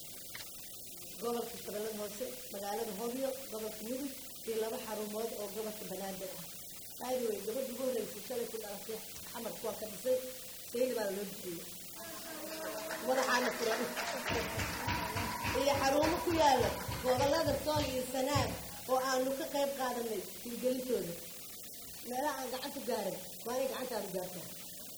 gobolka shabeellada hoose magaalada hobyo gobolka mudug iyo laba xarumood oo gobolka banaadir ah aadwey gabadha ugu horreysay shalay ku dhalatay xamarka waa ka dhisay sayli baa loo bixiyey madaxaana furan iyo xarumo ku yaala gobolada sool iyo sanaag oo aanu ka qayb qaadanay hirgelintooda meelaha aan gacantu gaarin waa inay gacantaadu gaartaa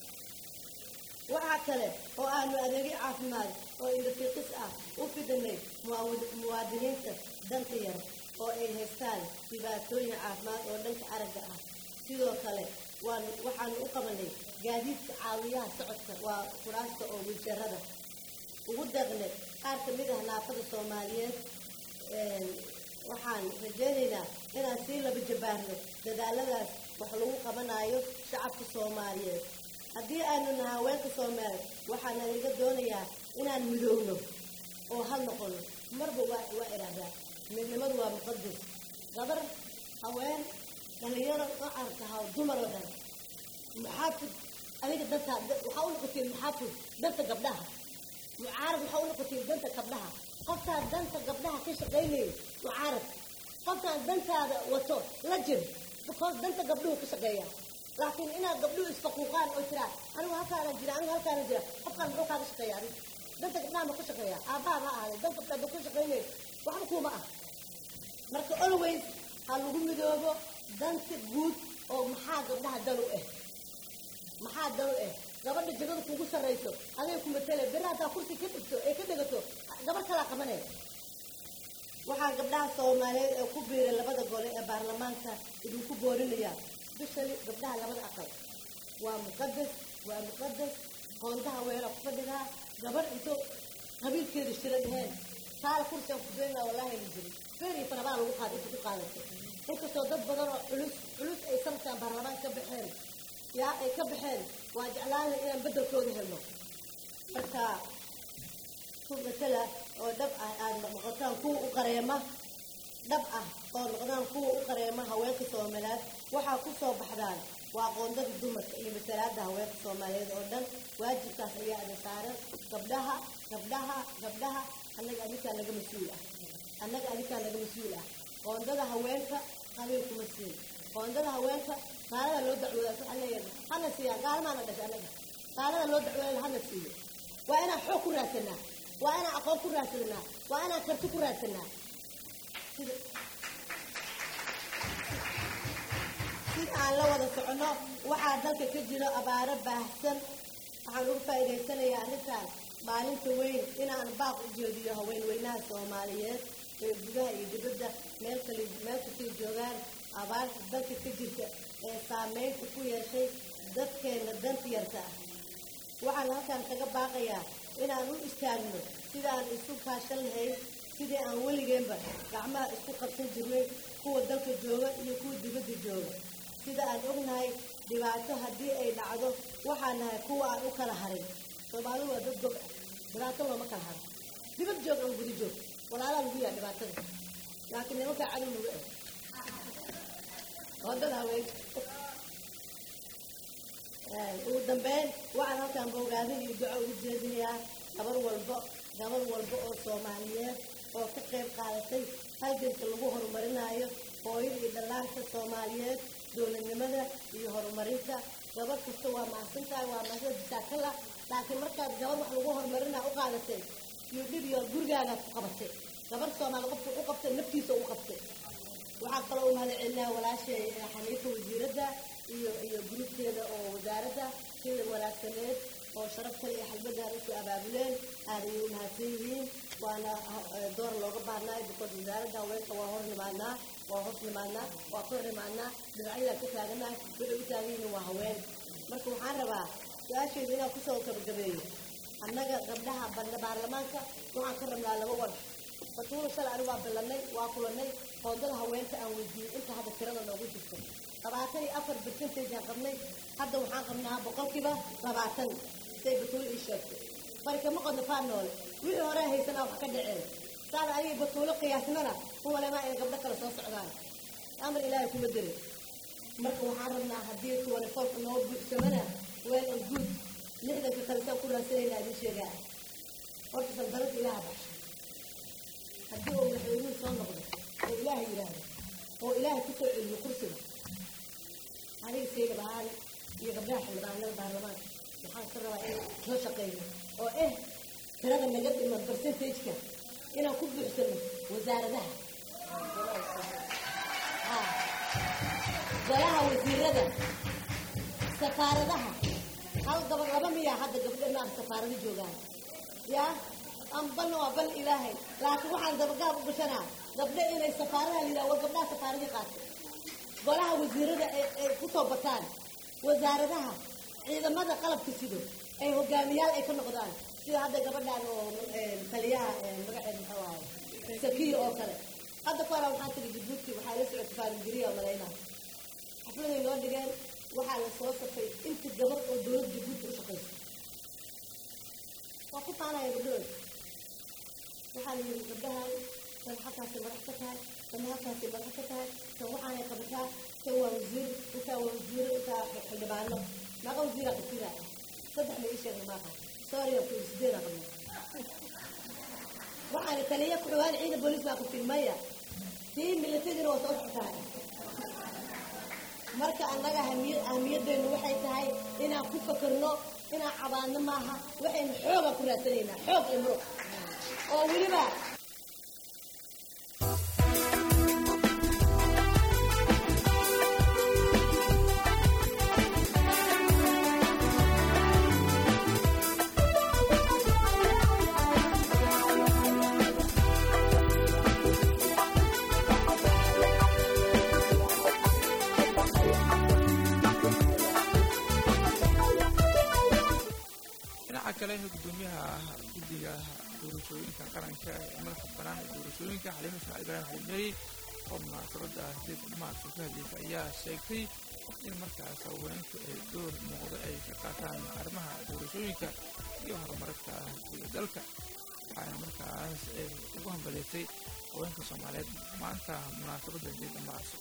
waxaa kale oo aanu adeegyo caafimaad oo indhafiiqis ah u fidinay muwaadiniinta danta yar oo ay haystaan dhibaatooyin caafimaad oo dhanka aragga ah sidoo kale waanu waxaanu u qabanay gaadiidka caawiyaha socodka waa kuraasta oo wiiljarada ugu deeqnay qaar ka mid ah naafada soomaaliyeed waxaan rajaynaynaa inaan sii laba jabaarno dadaaladaas wax lagu qabanayo shacabka soomaaliyeed haddii aynu nahay haweenka soomaaliyeed waxaana laga doonayaa inaan midoowno oo hal noqono marba waa waa idhaahdaa midnimadu waa muqadas gabar haween dhalinyaro qacarka ha dumar oo dhan muxaafid adiga danta waxaa u noqotiin muxaafid danta gabdhaha mucaarad waxaa u noqotiin danta gabdhaha qofkaan danta gabdhaha ka shaqaynaya mucaarad qofkaan dantaada wato la jir because danta gabdhuhu ka shaqeeya laakiin inaad gabdhuhu isfaquuqaan oo jiraan anigu halkaana jira anigu halkaana jira qofkaan muxuu kaaga shaqeeya adiga danta gabdhaha ma ka shaqeeya aabbaha ma ahaaday dan gabdhaha ma ka shaqaynaya waxba kuuma ah marka always ha lagu midoobo danta guud oo maxaa gabdhaha dal u ah maxaa dal u ah gabadha jagada kugu sarrayso aday ku matale beri haddaa kursi ka dhigto ee ka dhigato gabar kalaa qabanaya waxaa gabdhaha soomaaliyeed ee ku biiray labada gole ee baarlamaanka idinku boorinaya bishali gabdhaha labada aqal waa muqadas waa muqadas qoondaha weela ku fadhidaa gabar intuu qabiilkeedu shira dheheen taala kursigan ku beenaa wallaahi ma jirin feer iyo farabaa lagu qaada inta ku qaadato inkastoo dad badan oo culus culus ay sanadkan baarlamaan ka baxeen yaa ay ka baxeen waa jeclaan lahay inaan beddelkooda helno marka ku matala oo dhab ah aad noqotaan kuwa u qareema dhab ah oo noqdaan kuwa u qareema haweenka soomaaliyeed waxaa ku soo baxdaan waa qoondada dumarka iyo matalaada haweenka soomaaliyeed oo dhan waajibkaas ayaa ada saaran gabdhaha gabdhaha gabdhaha annaga adinkaa naga mas-uul ah annaga adinkaa naga mas-uul ah qoondada haweenka qabiil kuma siin qoondada haweenka gaalada loo dacwooda waxaa leeyahay hana siiyaa gaalmaana dhashay annaga gaalada loo dacwooda hana siiyo waa inaan xoog ku raadsanaa waa inaan aqoon ku raadsanaa waa inaan karti ku raadsanaa sida sida aan la wada soconno waxaa dalka ka jiro abaaro baahsan waxaan ugu faa'iidaysanayaa arrintan maalinta weyn inaan baaq u jeediyo haweenweynaha soomaaliyeed ee gudaha iyo dibadda meel kale meel kastay joogaan abaarta dalka ka jirta ee saameynta ku yeeshay dadkeena danta yarta ah waxaan halkan kaga baaqayaa inaan u istaagno sidaan isu kaashan lahayn sidii aan weligeenba gacmaha isku qabsan jirnay kuwa dalka jooga iyo kuwa dibadda jooga sida aan ognahay dhibaato haddii ay dhacdo waxaan nahay kuwa aan u kala harin soomaalidu waa dad gob ah dhibaato looma kala haro dibad joog ama guda joog walaalaa lagu yaha dhibaatada laakiin nimankaa cadow lagu eg wadada haween ugu dambeyn waxaan halkaan bogaadin iyo duco ugu jeedinayaa gabar walbo gabar walbo oo soomaaliyeed oo ka qayb qaadatay halganka lagu horumarinayo hooyada iyo dhallaanka soomaaliyeed dowladnimada iyo horumarinta gabar kasta waa mahadsantahay waa mahadsan jasaakala laakiin markaad gabar wax lagu horumarinaa u qaadatay iyo dhib iyo gurigaagaad ku qabatay gabar soomaali qofka u qabtay naftiisa u qabtay waxaa kaloo u mahad celinaa walaashay xaniifa wasiiradda iyo iyo gruubkeeda oo wasaaradda sida wanaagsaneed oo sharaf kale iyo xalbadan usoo abaabuleen aad ayay u mahadsan yihiin waana door looga baahnaayo because wasaaradda haweenka waa hor nimaadnaa waa hoos nimaadnaa waa kor nimaadnaa dhinacyadaan ka taaganahay waxay u taagan yihiin waa haween marka waxaan rabaa su-aasheedu inaan kusoo gabagabeeyo annaga gabdhaha badna baarlamaanka waxaan ka rabnaa laba war batuula shalay anigu waa ballanay waa kulanay qoondada haweenka aan weydiiyey inta hadda tirada noogu jirto labaatan iyo afar percentage aan qabnay hadda waxaan qabnaa boqolkiiba labaatan say batuulo ii sheegtay barikama qodno faa noole wixii hore haysanaa wax ka dhaceen saada aniga batuulo qiyaasnana kuwalemaa inay gabdho kale soo socdaan amar ilaahay kuma dirin marka waxaan rabnaa haddii tuwane foolka noo buuxsamana weel and good lixdanka kale saan ku raadsanayna idin sheegaa horta sandaladda ilaaha baxsho haddii uu madaxweynuhu soo noqdo oo ilaaha yidhaahdo oo ilaahay kusoo celiyo kursiga aniga saydab ahaan iyo gabdhaha xildhibaanada baarlamaanka waxaan ka rabaa in soo shaqeyno oo eh tirada naga dhiman percentageka inaan ku buuxsano wasaaradaha golaha wasiirada safaaradaha hal gabad laba miyaa hadda gabdho maan safaarado joogaan yaa ambalna waa bal ilaahay laakiin waxaan dabagaab u gashanaa gabdho inay safaaradaha la yidhaha war gabdhaha safaaradii qaatay golaha wasiirada ay ku soo bataan wasaaradaha ciidamada qalabka sido ay hogaamiyaal ay ka noqdaan sida hadda gabadhaan oo taliyaha magaceed muxuu ahay sakiya oo kale hadda ku hora waxaan tiri jabuuti waxaa la socota faaringiriya malaynaa xafladay noo dhigeen waxaa la soo safay inta gabar oo dowladda jabuuti u shaqaysa waa ku taanaya gabdhahooda waxaa la yidhi gabdhahan tan halkaasay madax ka tahay tan halkaasay madax ka tahay tan waxaanay qabataa tan waa wasiir intaa waa wasiiro intaa xildhibaano maaqa wasiiraa qabtida saddex la ii sheegay maaqa sooriya ku sideedaa qabna waxaana taliya ku dhawaan ciidan booliis baa qabtin maya tii milatadina waa soo socotaa marka annaga ahamiya ahamiyadeenu waxay tahay inaan ku fakarno inaan cabaadno maaha waxaynu xoogaa ku raadsanaynaa xoog iyo muruq oo weliba dhinaca kale gudoomiyaha guddiga doorashooyinka qaranka ee madaxa banaan ee doorashooyinka xaliima ismaaciil ibraahim xaliimeri oo munaasabadda sideed maarso ka hadlaysa ayaa sheegtay in markaas haweenku ay door muuqda ay ka qaataan arrimaha doorashooyinka iyo horumarinta guda dalka waxaana markaas ay ugu hambaleysay haweenka soomaaliyeed maanta munaasabadda sideeda maarso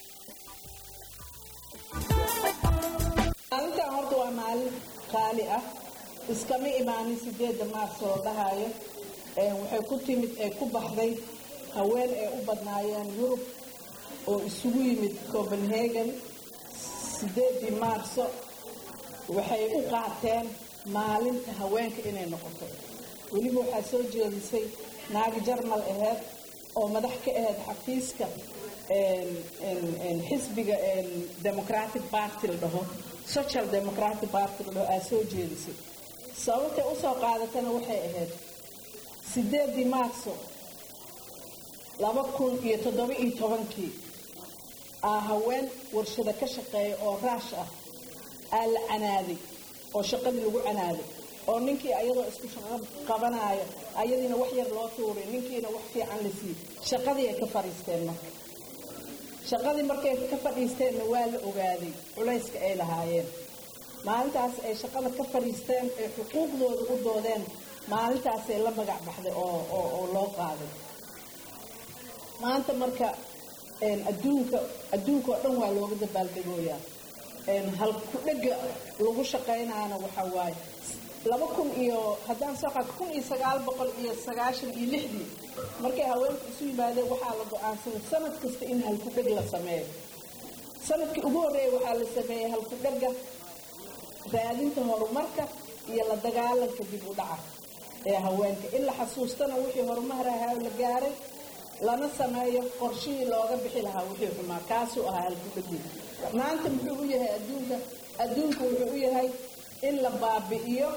maalintan horta waa maalin qaali ah iskama imaanin sideedda maarso oo dhahayo waxay ku timid ee ku baxday haween ay u badnaayeen yurub oo isugu yimid copenhagen sideeddii maarso waxay u qaateen maalinta haweenka inay noqoto weliba waxaa soo jeedisay naagi jarmal aheyd oo madax ka ahayd xafiiska xisbiga democratic party la dhaho social democratic party la dhaho aa soo jeedisay sababtay usoo qaadatana waxay ahayd sideedii maarso laba kun iyo toddoba iyo tobankii aa haween warshada ka shaqeeya oo raash ah aa la canaaday oo shaqadii lagu canaaday oo ninkii ayadoo isku shaqo qabanaayo ayadiina wax yar loo tuuray ninkiina wax fiican la siiyey shaqadii ay ka fadhiisteen marka shaqadii markay ka fadhiisteenna waa la ogaaday culayska ay lahaayeen maalintaas ay shaqada ka fadhiisteen ay xuquuqdooda u doodeen maalintaasay la magac baxday oo oo oo loo qaaday maanta marka adduunka adduunka oo dhan waa looga dabaaldegooyaa halku dhega lagu shaqaynaana waxaa waaye laba kun iyo haddaan soo qaad kun iyo sagaal boqol iyo sagaashan iyo lixdii markay haweenku isu yimaadeen waxaa la go-aansaday sanad kasta in halku dheg la sameeyo sanadkii ugu horreeya waxaa la sameeyey halku dhega raadinta horumarka iyo la dagaalanka dib u dhaca ee haweenka in la xasuustana wixii horumar ahaa la gaaray lana sameeyo qorshihii looga bixi lahaa wixii xumaa kaasuu ahaa halkudhegii maanta muxuu u yahay adduunka adduunka wuxuu u yahay in la baabi'iyo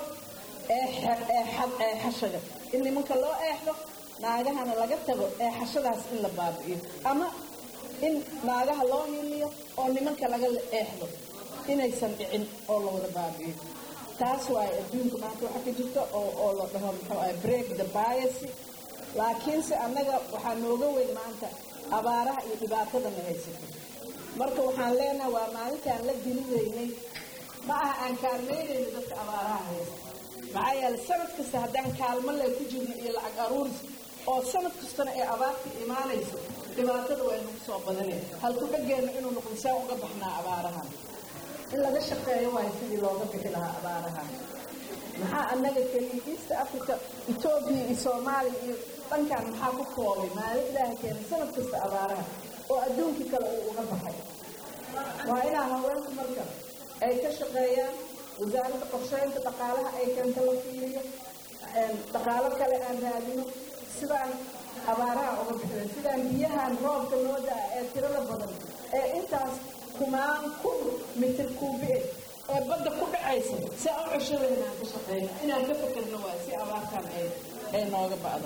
eexashaga in nimanka loo eexdo naagahana laga tago eexashadaas in la baabi'iyo ama in naagaha loo hiliyo oo nimanka laga eexdo inaysan dhicin oo la wada baabi'iyo taas waaye adduunka maanta waxa ka jirta oo oo la dhaho muxuu ahay break the bias laakiinse annaga waxaa nooga weyn maanta abaaraha iyo dhibaatadana haysato marka waxaan leenahay waa maalintaan la dilidaynay ma aha aan kaalmaynayno dadka abaaraha haysta maxaa yeele sanad kasta haddaan kaalmo leh ku jirno iyo lacag aruuris oo sanad kastana ay abaarta imaanayso dhibaatada waa inagu soo badanay halku dhegeenna inuu noqdo saa uga baxnaa abaarahan in laga shaqeeyo waayo sidii looga bixi lahaa abaarahan maxaa annaga keliya east africa etoobiya iyo soomaaliya iyo dhankan maxaa ku koobay maalin ilaaha keenay sanad kasta abaaraha oo adduunkii kale uu uga baxay waa inaa haweenku marka ay ka shaqeeyaan wasaaradda qorsheynta dhaqaalaha ay keento la fiiriyo dhaqaalo kale aan raadino sidaan abaaraha uga bixin sidaan biyahan roobka noo daa ee tirada badan ee intaas kumaan kun mitir kuubi ee badda ku dhacaysa si aan u cesho laynaan ka shaqeyno inaan ka fekerno waay si abaartan ay ay nooga ba'do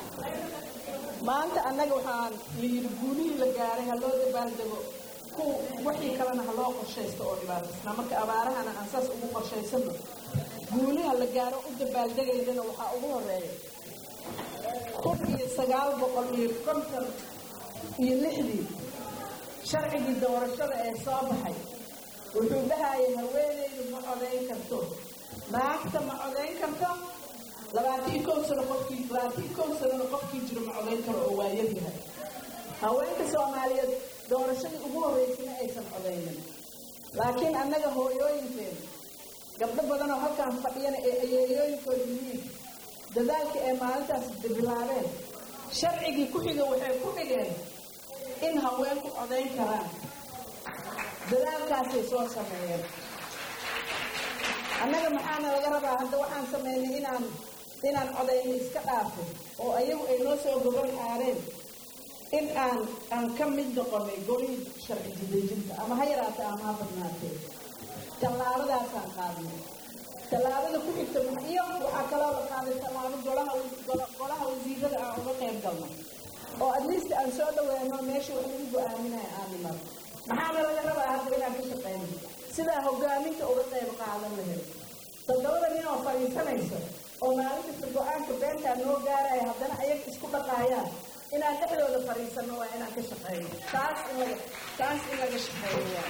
maanta annaga waxaan layidhi guulihii la gaaray ha loo dabaaldego ku wixii kalena ha loo qorshaysto oo dhibaataysnaa marka abaarahana aan saas ugu qorshaysano guuliha la gaaro u dabaaldegaydana waxaa ugu horeeya kun iyo sagaal boqol iyo konton iyo lixdii sharcigii doorashada ee soo baxay wuxuu dhahaya haweenaydu ma codayn karto naagta ma codayn karto labaatan iyo kow sano qofkii labaatan iyo kow sanona qofkii jiro ma codayn karo oo waa yaryahay haweenka soomaaliyeed doorashadii ugu horreysana aysan codaynin laakiin annaga hooyooyinkeena gabdho badanoo halkaan fadhiyana ee ayeeyooyinkooda yihiin dadaalka ee maalintaas bilaabeen sharcigii ku xiga waxay ku dhigeen in haweenku codayn karaan dadaalkaasay soo sameeyeen annaga maxaana laga rabaa hadda waxaan sameynay inaan inaan codayno iska dhaafo oo ayagu ay noo soo gobol xaareen in aan aan ka mid noqonay golihii sharci didejinta ama ha yaraatee ama ha badnaatee tallaabadaasaan qaadnay tallaabada ku xigta iyo waxaa kaloo la qaaday tallaabo golaha golaha wasiirada aan uga qayb galno oo at least aan soo dhaweeno meesha wax lagu go-aaminaya aan nimado maxaana laga rabaa hadda inaan ka shaqeyno sidaa hogaaminta uga qayb qaadan lahayd toddobada nin oo fadhiisanayso oo maalin kasta go-aanka beentaa noo gaaraya haddana ayaga isku dhaqaayaan inaan dhexdooda fadhiisano waa inaan ka shaqeyno taas in laga taas in laga shaqeeyo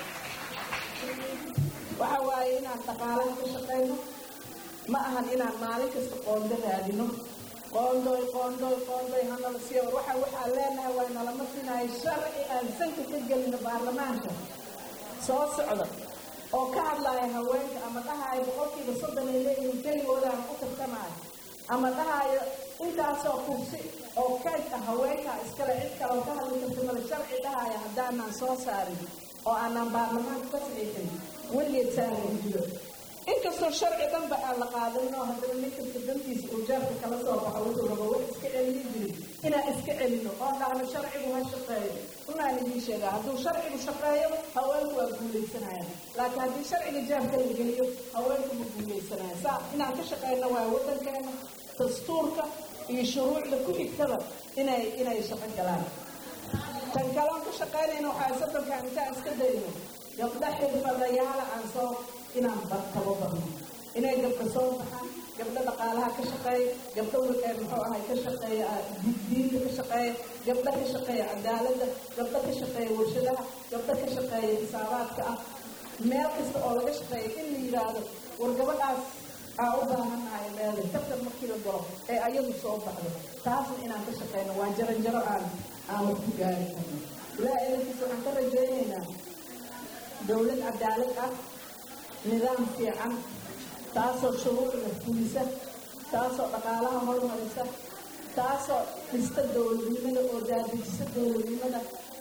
waxa waaye inaan dhaqaalaha ka shaqeyno ma ahan inaan maalin kasta qoondo raadino qoondoy qoondoy qoondoy hanala siiyo waxa waxaan leenahay waa nalama finayo sharci aan sanka ka gelino baarlamaanka soo socda oo ka hadlaya haweenka ama dhahayo boqolkiiba soddon ay leeyihiin keligoodaan ku tartamaayo ama dhahayo intaasoo kursi oo kayd ah haweenka iskale cid kale oo ka hadli karta male sharci dhahaya haddaanaan soo saarin oo aanaan baarlamaanka ka saxiixin weligeed saaran jiro inkastoo sharci dhanba aan la qaadanin oo haddana nin kasta dantiisa uu jaarka kala soo baxo wuxuu rabo wax iska celini jirin inaan iska celino oo dhahno sharcigu ha shaqeeyo unaan idiin sheegaa hadduu sharcigu shaqeeyo haweenku waa guuleysanayaan laakiin haddii sharciga jaarka la geliyo haweenku ma guuleysanayaan saa inaan ka shaqeyno waa waddankeena dastuurka iyo shuruucda ku xigtada inay inay shaqo galaan tan kaloon ka shaqeynayna waxaa soddonkaan intaan iska dayno gabdha xirfadayaala aan soo inaan bartabo barno inay gabdha soo baxaan gabdho dhaqaalaha ka shaqeeya gabdho muxuu ahay ka shaqeeya diinta ka shaqeeya gabdho ka shaqeeya cadaaladda gabdho ka shaqeeya warshadaha gabdho ka shaqeeya xisaabaadka ah meel kasta oo laga shaqeeya in la yidhaahdo war gabadhaas aa u baahanahay leeday tartan markii la galo ee ayadu soo baxdo taasna inaan ka shaqeyno waa jaranjaro aan aan wax ku gaari karno ilaaha edankiisa waxaan ka rajaynaynaa dowlad cadaalad ah nidaam fiican taasoo shuruucda fulisa taasoo dhaqaalaha hormarisa taasoo dhista dowladnimada oo daadejisa dowladnimada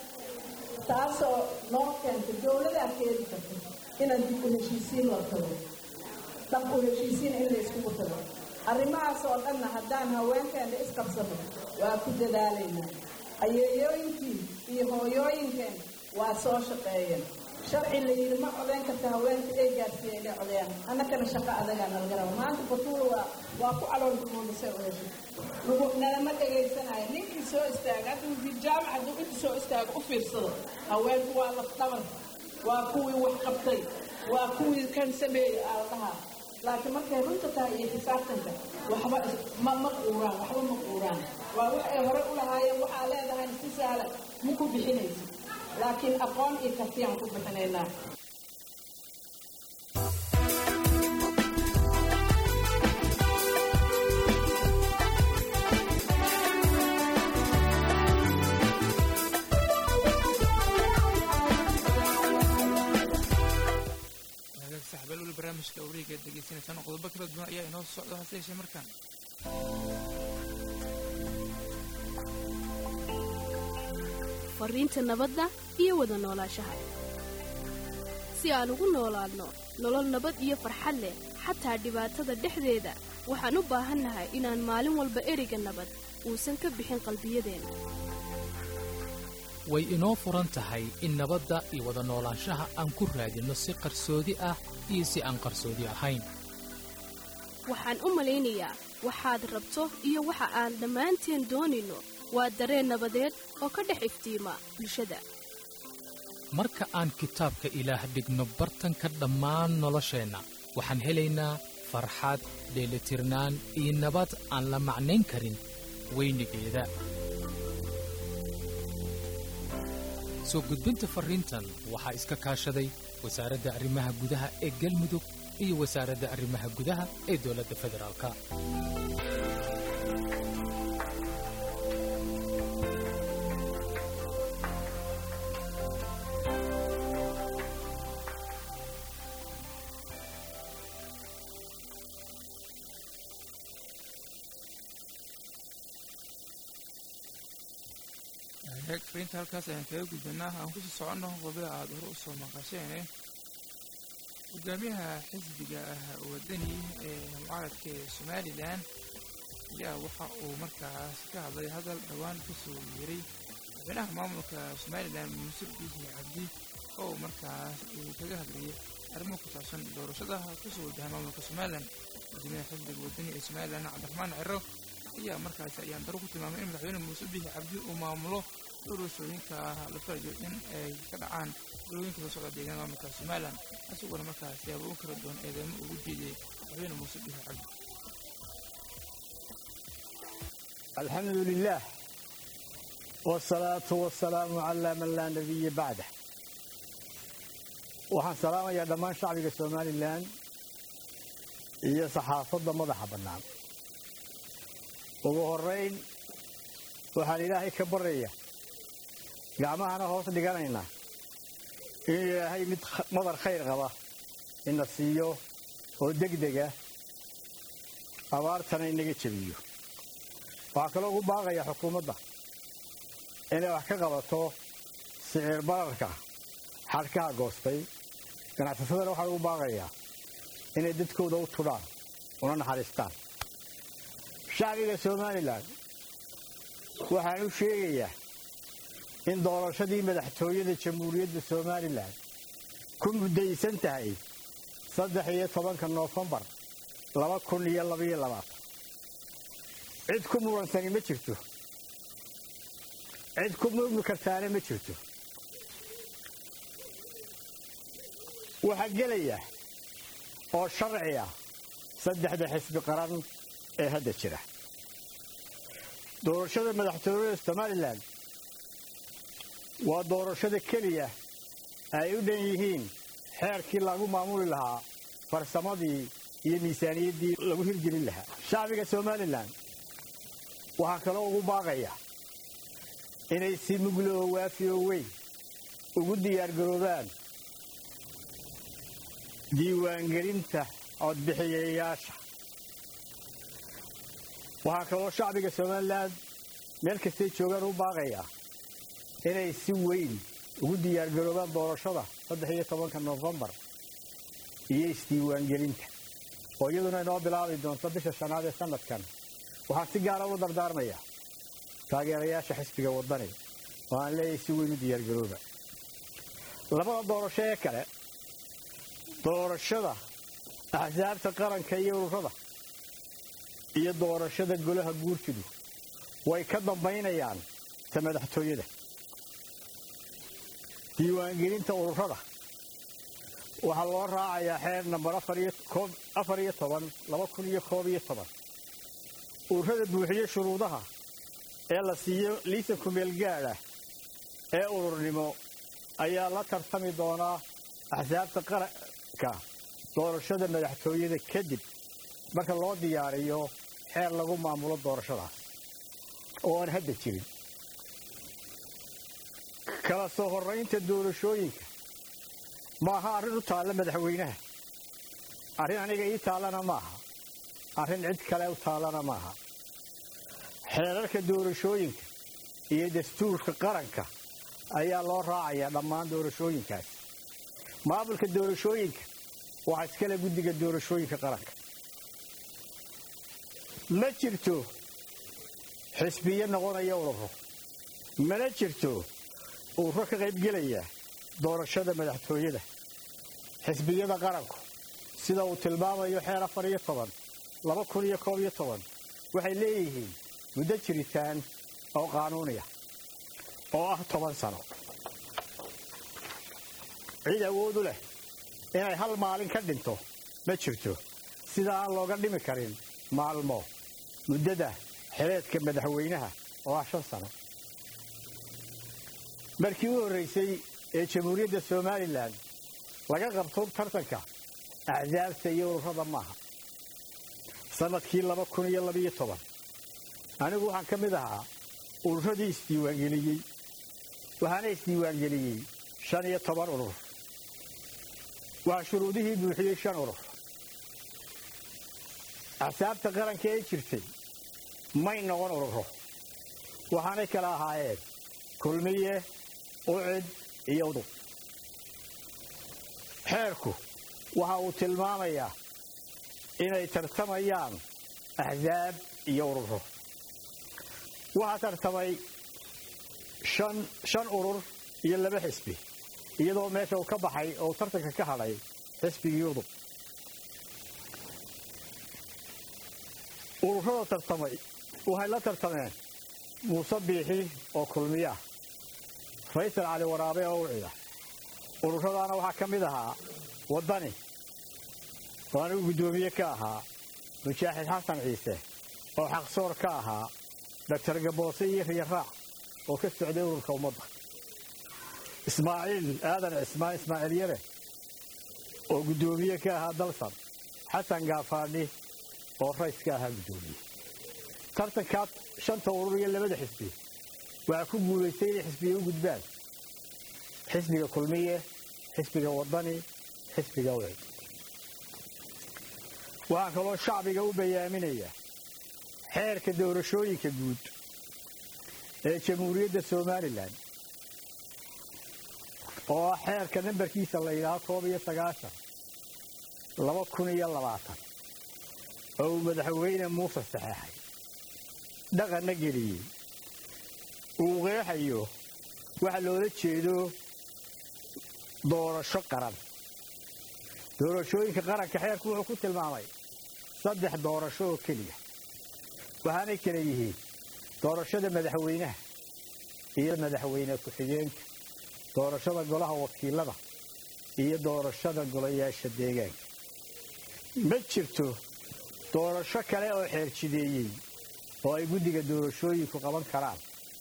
taasoo noo keenta dowladaa keeni karta inaan dib u heshiisiin la tago dhab u heshiisiin in la iskugu tago arrimahaas oo dhanna haddaan haweenkeena isqabsano waa ku dadaalaynaa ayeeyooyinkii iyo hooyooyinkeen waa soo shaqeeyeen sharci la yidhi ma codeyn karta haweenka ay gaarsiiya inay codeeyaan annakana shaqo adagaa nalaga raba maanta batuula waa waa ku calool dumoodasay u heshay lagu nalama dhegaysanayo ninkii soo istaaga hadda wasiir jaamac hadduu inta soo istaago u fiirsado haweenku waa laf dhabar waa kuwii wax qabtay waa kuwii kan sameeyey aa la dhahaa laakiin markay runta tahay iyo xisaabtanka waxba ma ma quuraan waxba ma quuraan waa wax ay hore u lahaayeen waxaa leedahay si sahla ma ku bixinaysa laakiin aqoon iyo kartiyaan ku bixinaynaa saxbeel weli barnaamijka wareega aad degeysanaysaan qodobo kala duwan ayaa inoo socda hase yeeshee markaan fariinta nabadda iyo wada noolaanshaha si aan ugu noolaadno nolol nabad iyo farxad leh xataa dhibaatada dhexdeeda waxaan u baahannahay inaan maalin walba ereyga nabad uusan ka bixin qalbiyadeenna way inoo furan tahay in nabadda iyo wada noolaanshaha aan ku raadinno si qarsoodi ah iyo si aan qarsoodi ahayn waxaan u malaynayaa waxaad rabto iyo waxa aan dhammaanteen doonayno waa dareen nabadeed oo ka dhex iftiima bulshada marka aan kitaabka ilaah dhigno bartanka dhammaan nolosheenna waxaan helaynaa farxad dheelitirnaan iyo nabad aan la macnayn karin weynigeeda soo gudbinta farriintan waxaa iska kaashaday wasaaradda arrimaha gudaha ee galmudug iyo wasaaradda arrimaha gudaha ee dowladda federaalka fariinta halkaas ayaan kaga gudbanaa aan kusii soconno qodobada aada hore usoo maqasheene hogaamiyaha xisbiga ah wadani ee mucaaradka ee somalilan ayaa waxa uu markaas ka hadlay hadal dhowaan kasoo yeeray madaxweynaha maamulka somalilan muuse biixi cabdi oo markaas uu kaga hadlayay arrimo ku saabsan doorashada kusoo wajahay maamulka somalilan guddoomiyaha xisbiga wadani ee somalilan cabdiraxmaan ciro ayaa markaasi ayaan daro ku tilmaamay in madaxweyne muuse biixi cabdi uu maamulo doorashooyinka la filayo in ay ka dhacaan dolooyinka soo socda deegaanada maamulka somalilan isaguna markaas siyaabooyin kala duwan eedeymo ugu jeediyey madaxweyne muuse biixi cabdi الحمد لله والصلاة والسلام على من لا نبي بعده waxaan salaamayaa dhammaan shacbiga somalilan iyo saxaafadda madaxa bannaan ugu horrayn waxaan ilaahay ka baraya gacmahana hoos dhiganaynaa in ilaahay mid madar khayr qaba ina siiyo oo degdega abaartana inaga jebiyo waxaa kaloo ugu baaqaya xukuumadda inay wax ka qabato siciir bararka xadhkaha goostay ganacsasadana waxaa ugu baaqayaa inay dadkooda u tudhaan una naxariistaan shacbiga somalilan waxaan u sheegayaa in doorashadii madaxtooyada jamhuuriyadda somalilan ku muddaysan tahay saddex iyo tobanka noofembar laba kun iyo labaiyo labaatan cid ku muransani ma jirto cid ku murmi kartaana ma jirto waxaa gelaya oo sharci ah saddexda xisbi qaran ee hadda jira doorashada madaxtooyada somalilan waa doorashada keliya ay u dhan yihiin xeerkii lagu maamuli lahaa farsamadii iyo miisaaniyaddii lagu hirgelin lahaa shacbiga somalilan waxaa kaloo ugu baaqaya inay si muglo oo waafi oo weyn ugu diyaargaroobaan diiwaangelinta codbixiyayaasha waxaa kaloo shacbiga somalilan meel kastay joogaan u baaqaya inay si weyn ugu diyaargaroobaan doorashada saddex iyo tobanka noofembar iyo isdiiwaangelinta oo iyaduna inoo bilaabi doonto bisha shanaad ee sanadkan waxaan si gaara u dardaarmaya taageerayaasha xisbiga waddani oo aan leeyahay si weyn u diyaargarooba labada doorasho ee kale doorashada axsaabta qaranka iyo ururada iyo doorashada golaha guurtidu way ka dambaynayaan ta madaxtooyada diiwaangelinta ururada waxaa loo raacayaa xeer nambar afar iyo toban laba kun iyo koob iyo toban ururada buuxiyo shuruudaha ee la siiyo liisanku meelgaadha ee ururnimo ayaa la tartami doonaa axsaabta qaranka doorashada madaxtooyada kadib marka loo diyaariyo xeer lagu maamulo doorashadaas oo aan hadda jirin kala soo horraynta doorashooyinka ma aha arrin u taalla madaxweynaha arrin aniga ii taallana maaha arrin cid kale u taallana maaha xeerarka doorashooyinka iyo dastuurka qaranka ayaa loo raacayaa dhammaan doorashooyinkaas maamulka doorashooyinka waxaa iskale guddiga doorashooyinka qaranka ma jirto xisbiyo noqonaya ururo mana jirto ururo ka qaybgelaya doorashada madaxtooyada xisbiyada qaranku sida uu tilmaamayo xeer afar iyo toban laba kun iyo koob iyo toban waxay leeyihiin muddo jiritaan oo qaanuuniya oo ah toban sano cid awoodu leh inay hal maalin ka dhinto ma jirto sida aan looga dhimi karin maalmo muddada xileedka madaxweynaha oo ah shan sano markii u horraysay ee jamhuuriyadda somalilan laga qabto tartanka axsaabta iyo ururada maaha sannadkii laba kun iyo labiyo toban anigu waxaan ka mid ahaa ururadii isdiiwaangeliyey waxaana isdiiwaangeliyey shan iyo toban urur waxaa shuruudihii buuxiyey shan urur axsaabta qaranka ee jirtay may noqon ururo waxaanay kala ahaayeen kulmiye ucid iyo udub xeerku waxa uu tilmaamayaa inay tartamayaan axsaab iyo ururo waxaa tartamay shan urur iyo laba xisbi iyadoo meesha uu ka baxay oo tartanka ka hadhay xisbigii udub ururada tartamay waxay la tartameen muuse biixi oo kulmiya faysal cali waraabe oo ucida ururadaana waxaa ka mid ahaa waddani oo anigu guddoomiye ka ahaa mujaaxid xasan ciise oo xaqsoor ka ahaa doctor gaboose iyo riyaraac oo ka socday ururka ummadda ismaaciil aadan cismaan ismaaciil yare oo guddoomiye ka ahaa dalsan xasan gaafaadhi oo rays ka ahaa guddoomiye tartankaa shanta urur iyo labada xisbi waxaa ku guulaystay inay xisbiga u gudbaan xisbiga kulmiye xisbiga waddani xisbiga wecid waxaan kaloo shacbiga u bayaaminayaa xeerka doorashooyinka guud ee jamhuuriyadda somalilan oo ah xeerka nambarkiisa la yidhaaho koob iyo sagaashan laba kun iyo labaatan oo uu madaxweyne muuse saxeexay dhaqanna geliyey uu qeexayo waxa loola jeedo doorasho qaran doorashooyinka qaranka xeerku wuxuu ku tilmaamay saddex doorasho oo keliya waxaanay kala yihiin doorashada madaxweynaha iyo madaxweyne ku-xigeenka doorashada golaha wakiilada iyo doorashada golayaasha deegaanka ma jirto doorasho kale oo xeerjideeyey oo ay guddiga doorashooyinku qaban karaan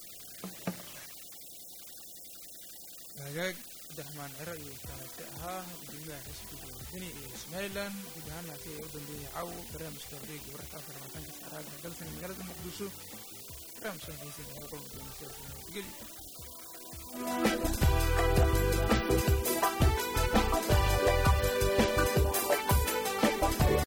hagaag abdiraxmaan ciro iyo kaasi ahaa gudoomiyaha xisbiga wadani ee somalilan guud ahaannaasi ayaa u dambeeyey caw barnaamijka horeyga wararka afar labaatanka saacadaha dalsan magaalada muqdisho barnaamijkan xiisa qolka doonaysa geli